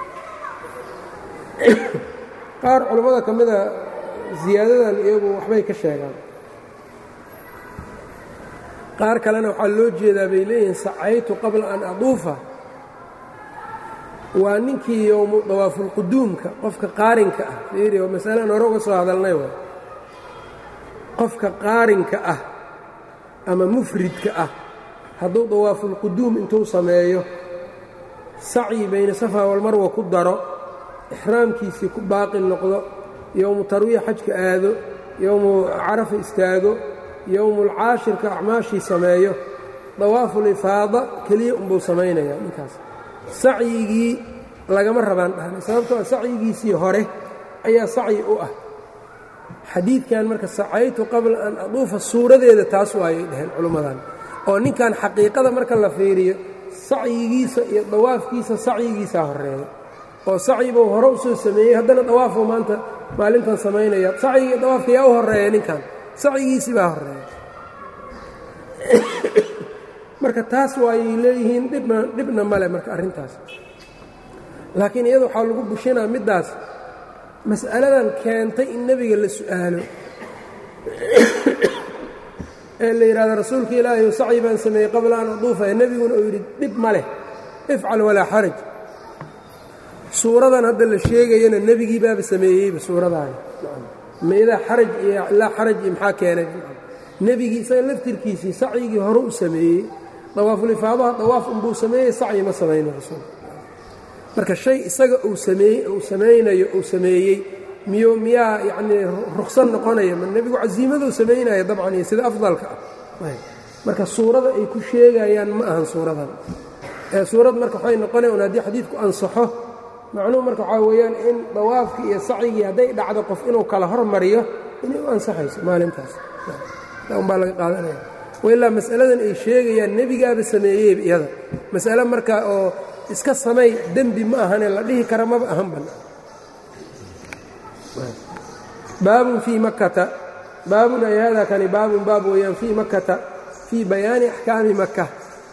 qaar culammada ka mida ziyaadadan iyagu waxbay ka sheegaan qaar kalena waxaa loo jeedaa bay leeyihiin sacaytu qabla an aduufa waa ninkii yowmu dawaafulquduumka qofka qaarinka ah fiiri oo masalaan hore uga soo hadalnay waay qofka qaarinka ah ama mufridka ah hadduu dawaafulquduum intuu sameeyo sacyi bayna safa walmarwa ku daro ixraamkiisii ku baaqi noqdo yowmu tarwiya xajka aado yowmu carafa istaago yowmulcaashirka acmaashii sameeyo dawaafulifaada keliya unbuu samaynayaa ninkaas sacyigii lagama rabaan dhahnay sababtoo a sacyigiisii hore ayaa sacyi u ah xadiidkan marka sacaytu qabla an aduufa suuradeeda taas waayay dhaheen culummadan oo ninkan xaqiiqada marka la fiiriyo sacyigiisa iyo dawaafkiisa sacyigiisaa horeeya oo sacyibuu hore u soo sameeyey haddana dawaafuu maanta maalintan samaynaya sacyigii dawaafka yaa u horeeya ninkan sacyigiisii baa horeeya marka taas waayay leeyihiin dhibna dhibna male marka arrintaas laakiin iyada waxaa lagu bushinaa middaas mas'aladan keentay in nebiga la su'aalo ee la yidhahdo rasuulka ilaahay sacyi baan sameeyey qabla an aduufa ee nebiguna uu yidhi dhib ma leh ifcal walaa xaraj suuradan hadda la sheegayana nebigii baaba sameeyeyba suuradaani maidaa xaraj iyo laa xaraj iyo maxaa keenay nebigii isaga laftirkiisii sacyigii hore u sameeyey dawaafulifaadaha dawaaf unbuu sameeyey sacyi ma samayno rasuul marka shay isaga uu sameey uu samaynayo uu sameeyey miyo miyaa yacnii ruksan noqonaya ma nebigu casiimaduu samaynaya dabcan iyo sida afdalka ah marka suurada ay ku sheegayaan ma ahan suuradan ee suurad marka waxay noqonaya un haddii xadiidku ansaxo macnuhu marka waxaa weeyaan in dawaafkii iyo sacyigii hadday dhacdo qof inuu kala hormariyo inay u ansaxayso maalintaas unbaa laga qaadanaya ilaa mas'aladan ay sheegayaan nebigaaba sameeyeyba iyada mas'ale marka oo iska samay dembi ma ahane la dhihi kara maba ahan ban baabun fii makkata baabun ay hada kani baabun baab weeyaan fii makkata fii bayaani axkaami maka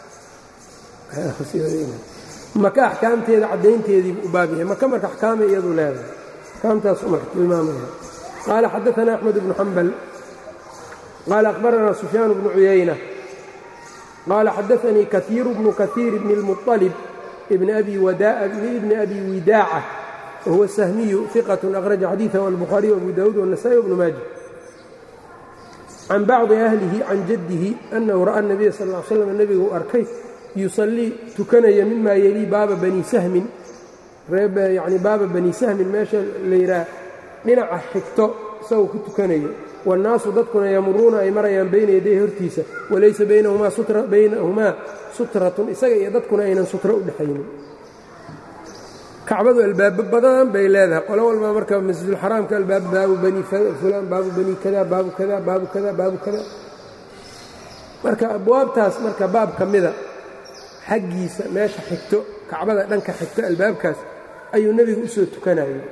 maka axkaamteeda caddaynteediibu u baab yahay maka marka axkaamay iyadu leedahay axkaamtaasu marka tilmaamaya qaala xadaana axmed bnu xambal qaala akhbaranaa sufyaan bnu cuyayna qaala xadaanii kaiiru bnu kaiir bni اlmuطalib bni abi widaaca wahuwa sahmiyu iqat akhraja xadiiثahu albukhaariy abu dawuud wالnasa'i wbnu maaja can bacdi ahlihi can jaddihi annahu ra'a الnabiya sal ا slam nebigu u arkay yusallii tukanaya mima yelii baaba bani sahmin yani baaba bani sahmin meesha la yidhaah dhinaca xigto isagoo ku tukanayo waannaasu dadkuna yamuruuna ay marayaan bayna yaday hortiisa walaysa baynahumaa sutratun isaga iyo dadkuna aynan sutra u dhexaynin kacbadu albaabo badan bay leedahay qolo walba marka masjidulxaraamka albaab baabu bani fulaan baabu bani kada baabu kada baabu kada baabu kada marka abwaabtaas marka baab ka mida xaggiisa meesha xigto kacbada dhanka xigto albaabkaas ayuu nebigu u soo tukanayay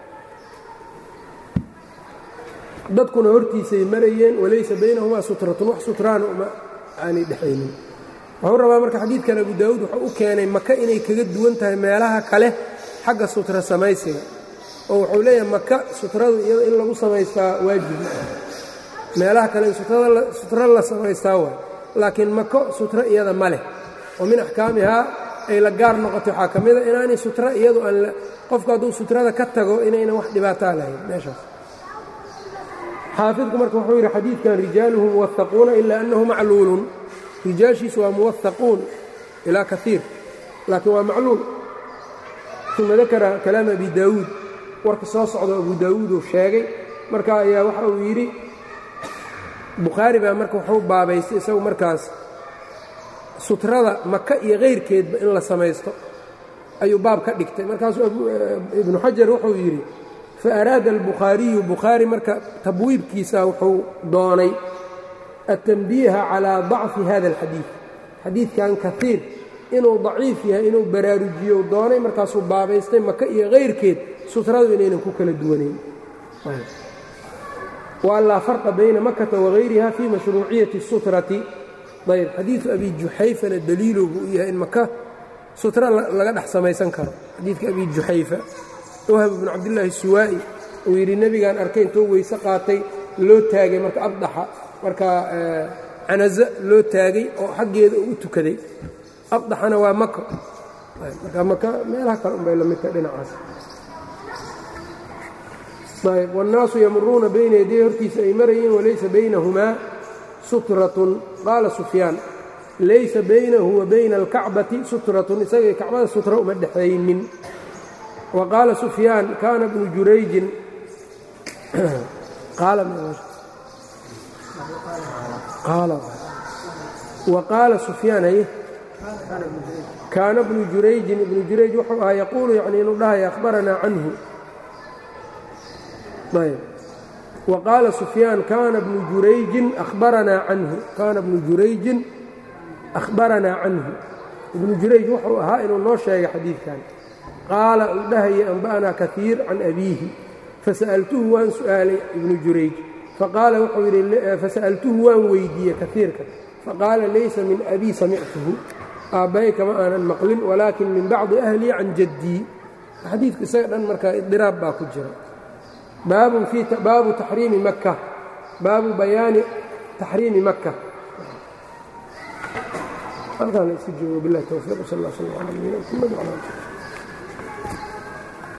dadkuna hortiisay marayeen walaysa baynahumaa sutratun wax sutraana uma aanay dhexaynin wuxuu rabaa marka xadiidkan abu daawuud wuxuu u keenay maka inay kaga duwan tahay meelaha kale xagga sutra samaysiga oo wuxuu leeyahay maka sutradu iyada in lagu samaystaa waajib meelaha kale in sutro la samaystaa waay laakiin mako sutro iyada ma leh oo min axkaamihaa ay la gaar noqotay waxaa ka mida inaanay sutra iyadu aan qofku hadduu sutrada ka tago inaynan wax dhibaataa lahayn meeshaas xaafidku marka wuxuu yidhi xadiidkan rijaaluhu muwahaquuna ilaa annahu macluulun rijaashiisu waa muwahaquun ilaa kaiir laakiin waa macluul uma dakara kalaam abi daawuud warka soo socdo abu daawuud uu sheegay marka ayaa waxa uu yidhi bukhaari baa marka wuxuu baabaystay isagu markaas sutrada maka iyo kayrkeedba in la samaysto ayuu baab ka dhigtay markaasuu ibnu xajar wuxuu yidhi fa araada albukhaariyu bukhaari marka tabwiibkiisa wuxuu doonay atanbiiha calaa dacfi hada alxadiid xadiidkan kaiir inuu daciif yahay inuu baraarujiyo doonay markaasuu baabaystay maka iyo kayrkeed sutradu inaynan ku kala duwanayn wa an laa farqa bayna makata wagayriha fii mashruuciyati sutrati ayb xadiidu abi juxayfana daliilu buu yahay in maka sutra laga dhex samaysan karo xadiidka abi juxayfa wahab bnu cabdillaahi suwaa'i uu yidhi nebigaan arkay intuu weyse qaatay loo taagay marka abdaxa markaa canaza loo taagay oo xaggeeda uu u tukaday abdaxana waa maka marka maka meelaha kale unbay la midta dhinacaas ayb wاnnaasu yamuruuna bayna yaday hortiisa ay marayeen walaysa baynahumaa sutratun qaala sufyaan laysa baynahu wa bayna alkacbati sutratun isagay kacbada sutra uma dhexaynin wa qaala sufyaan kaana bnu jurayjin wa qaala sufyaan haye kaana bnu jurayjin ibnu jurayj wuxuu ahaa yaquulu yacni inuu dhahaya akhbaranaa canhu ayb wa qaala sufyaan kaana bnu jurayjin ahbaranaa canhu kaana bnu jurayjin akhbaranaa canhu ibnu jurayj wuxuu ahaa inuu noo sheegay xadiidkan qaala uu dhahaya anba'anaa kaiir can abiihi fasa'altuhu waan su'aalay ibnu jurayj faqaala wuxuu yidhi fasa'altuhu waan weydiiyey kaiirka faqaala laysa min abii samictuhu aabbahay kama aanan maqlin walaakin min bacdi ahlii can jaddii xadiidku isaga dhan markaa idiraab baa ku jira baabu taxriimi makka baabu bayaani taxriimi makka halkaan la isu joogo bilahi towfiiq sal اl sl ala nabiyina mxamed wala ali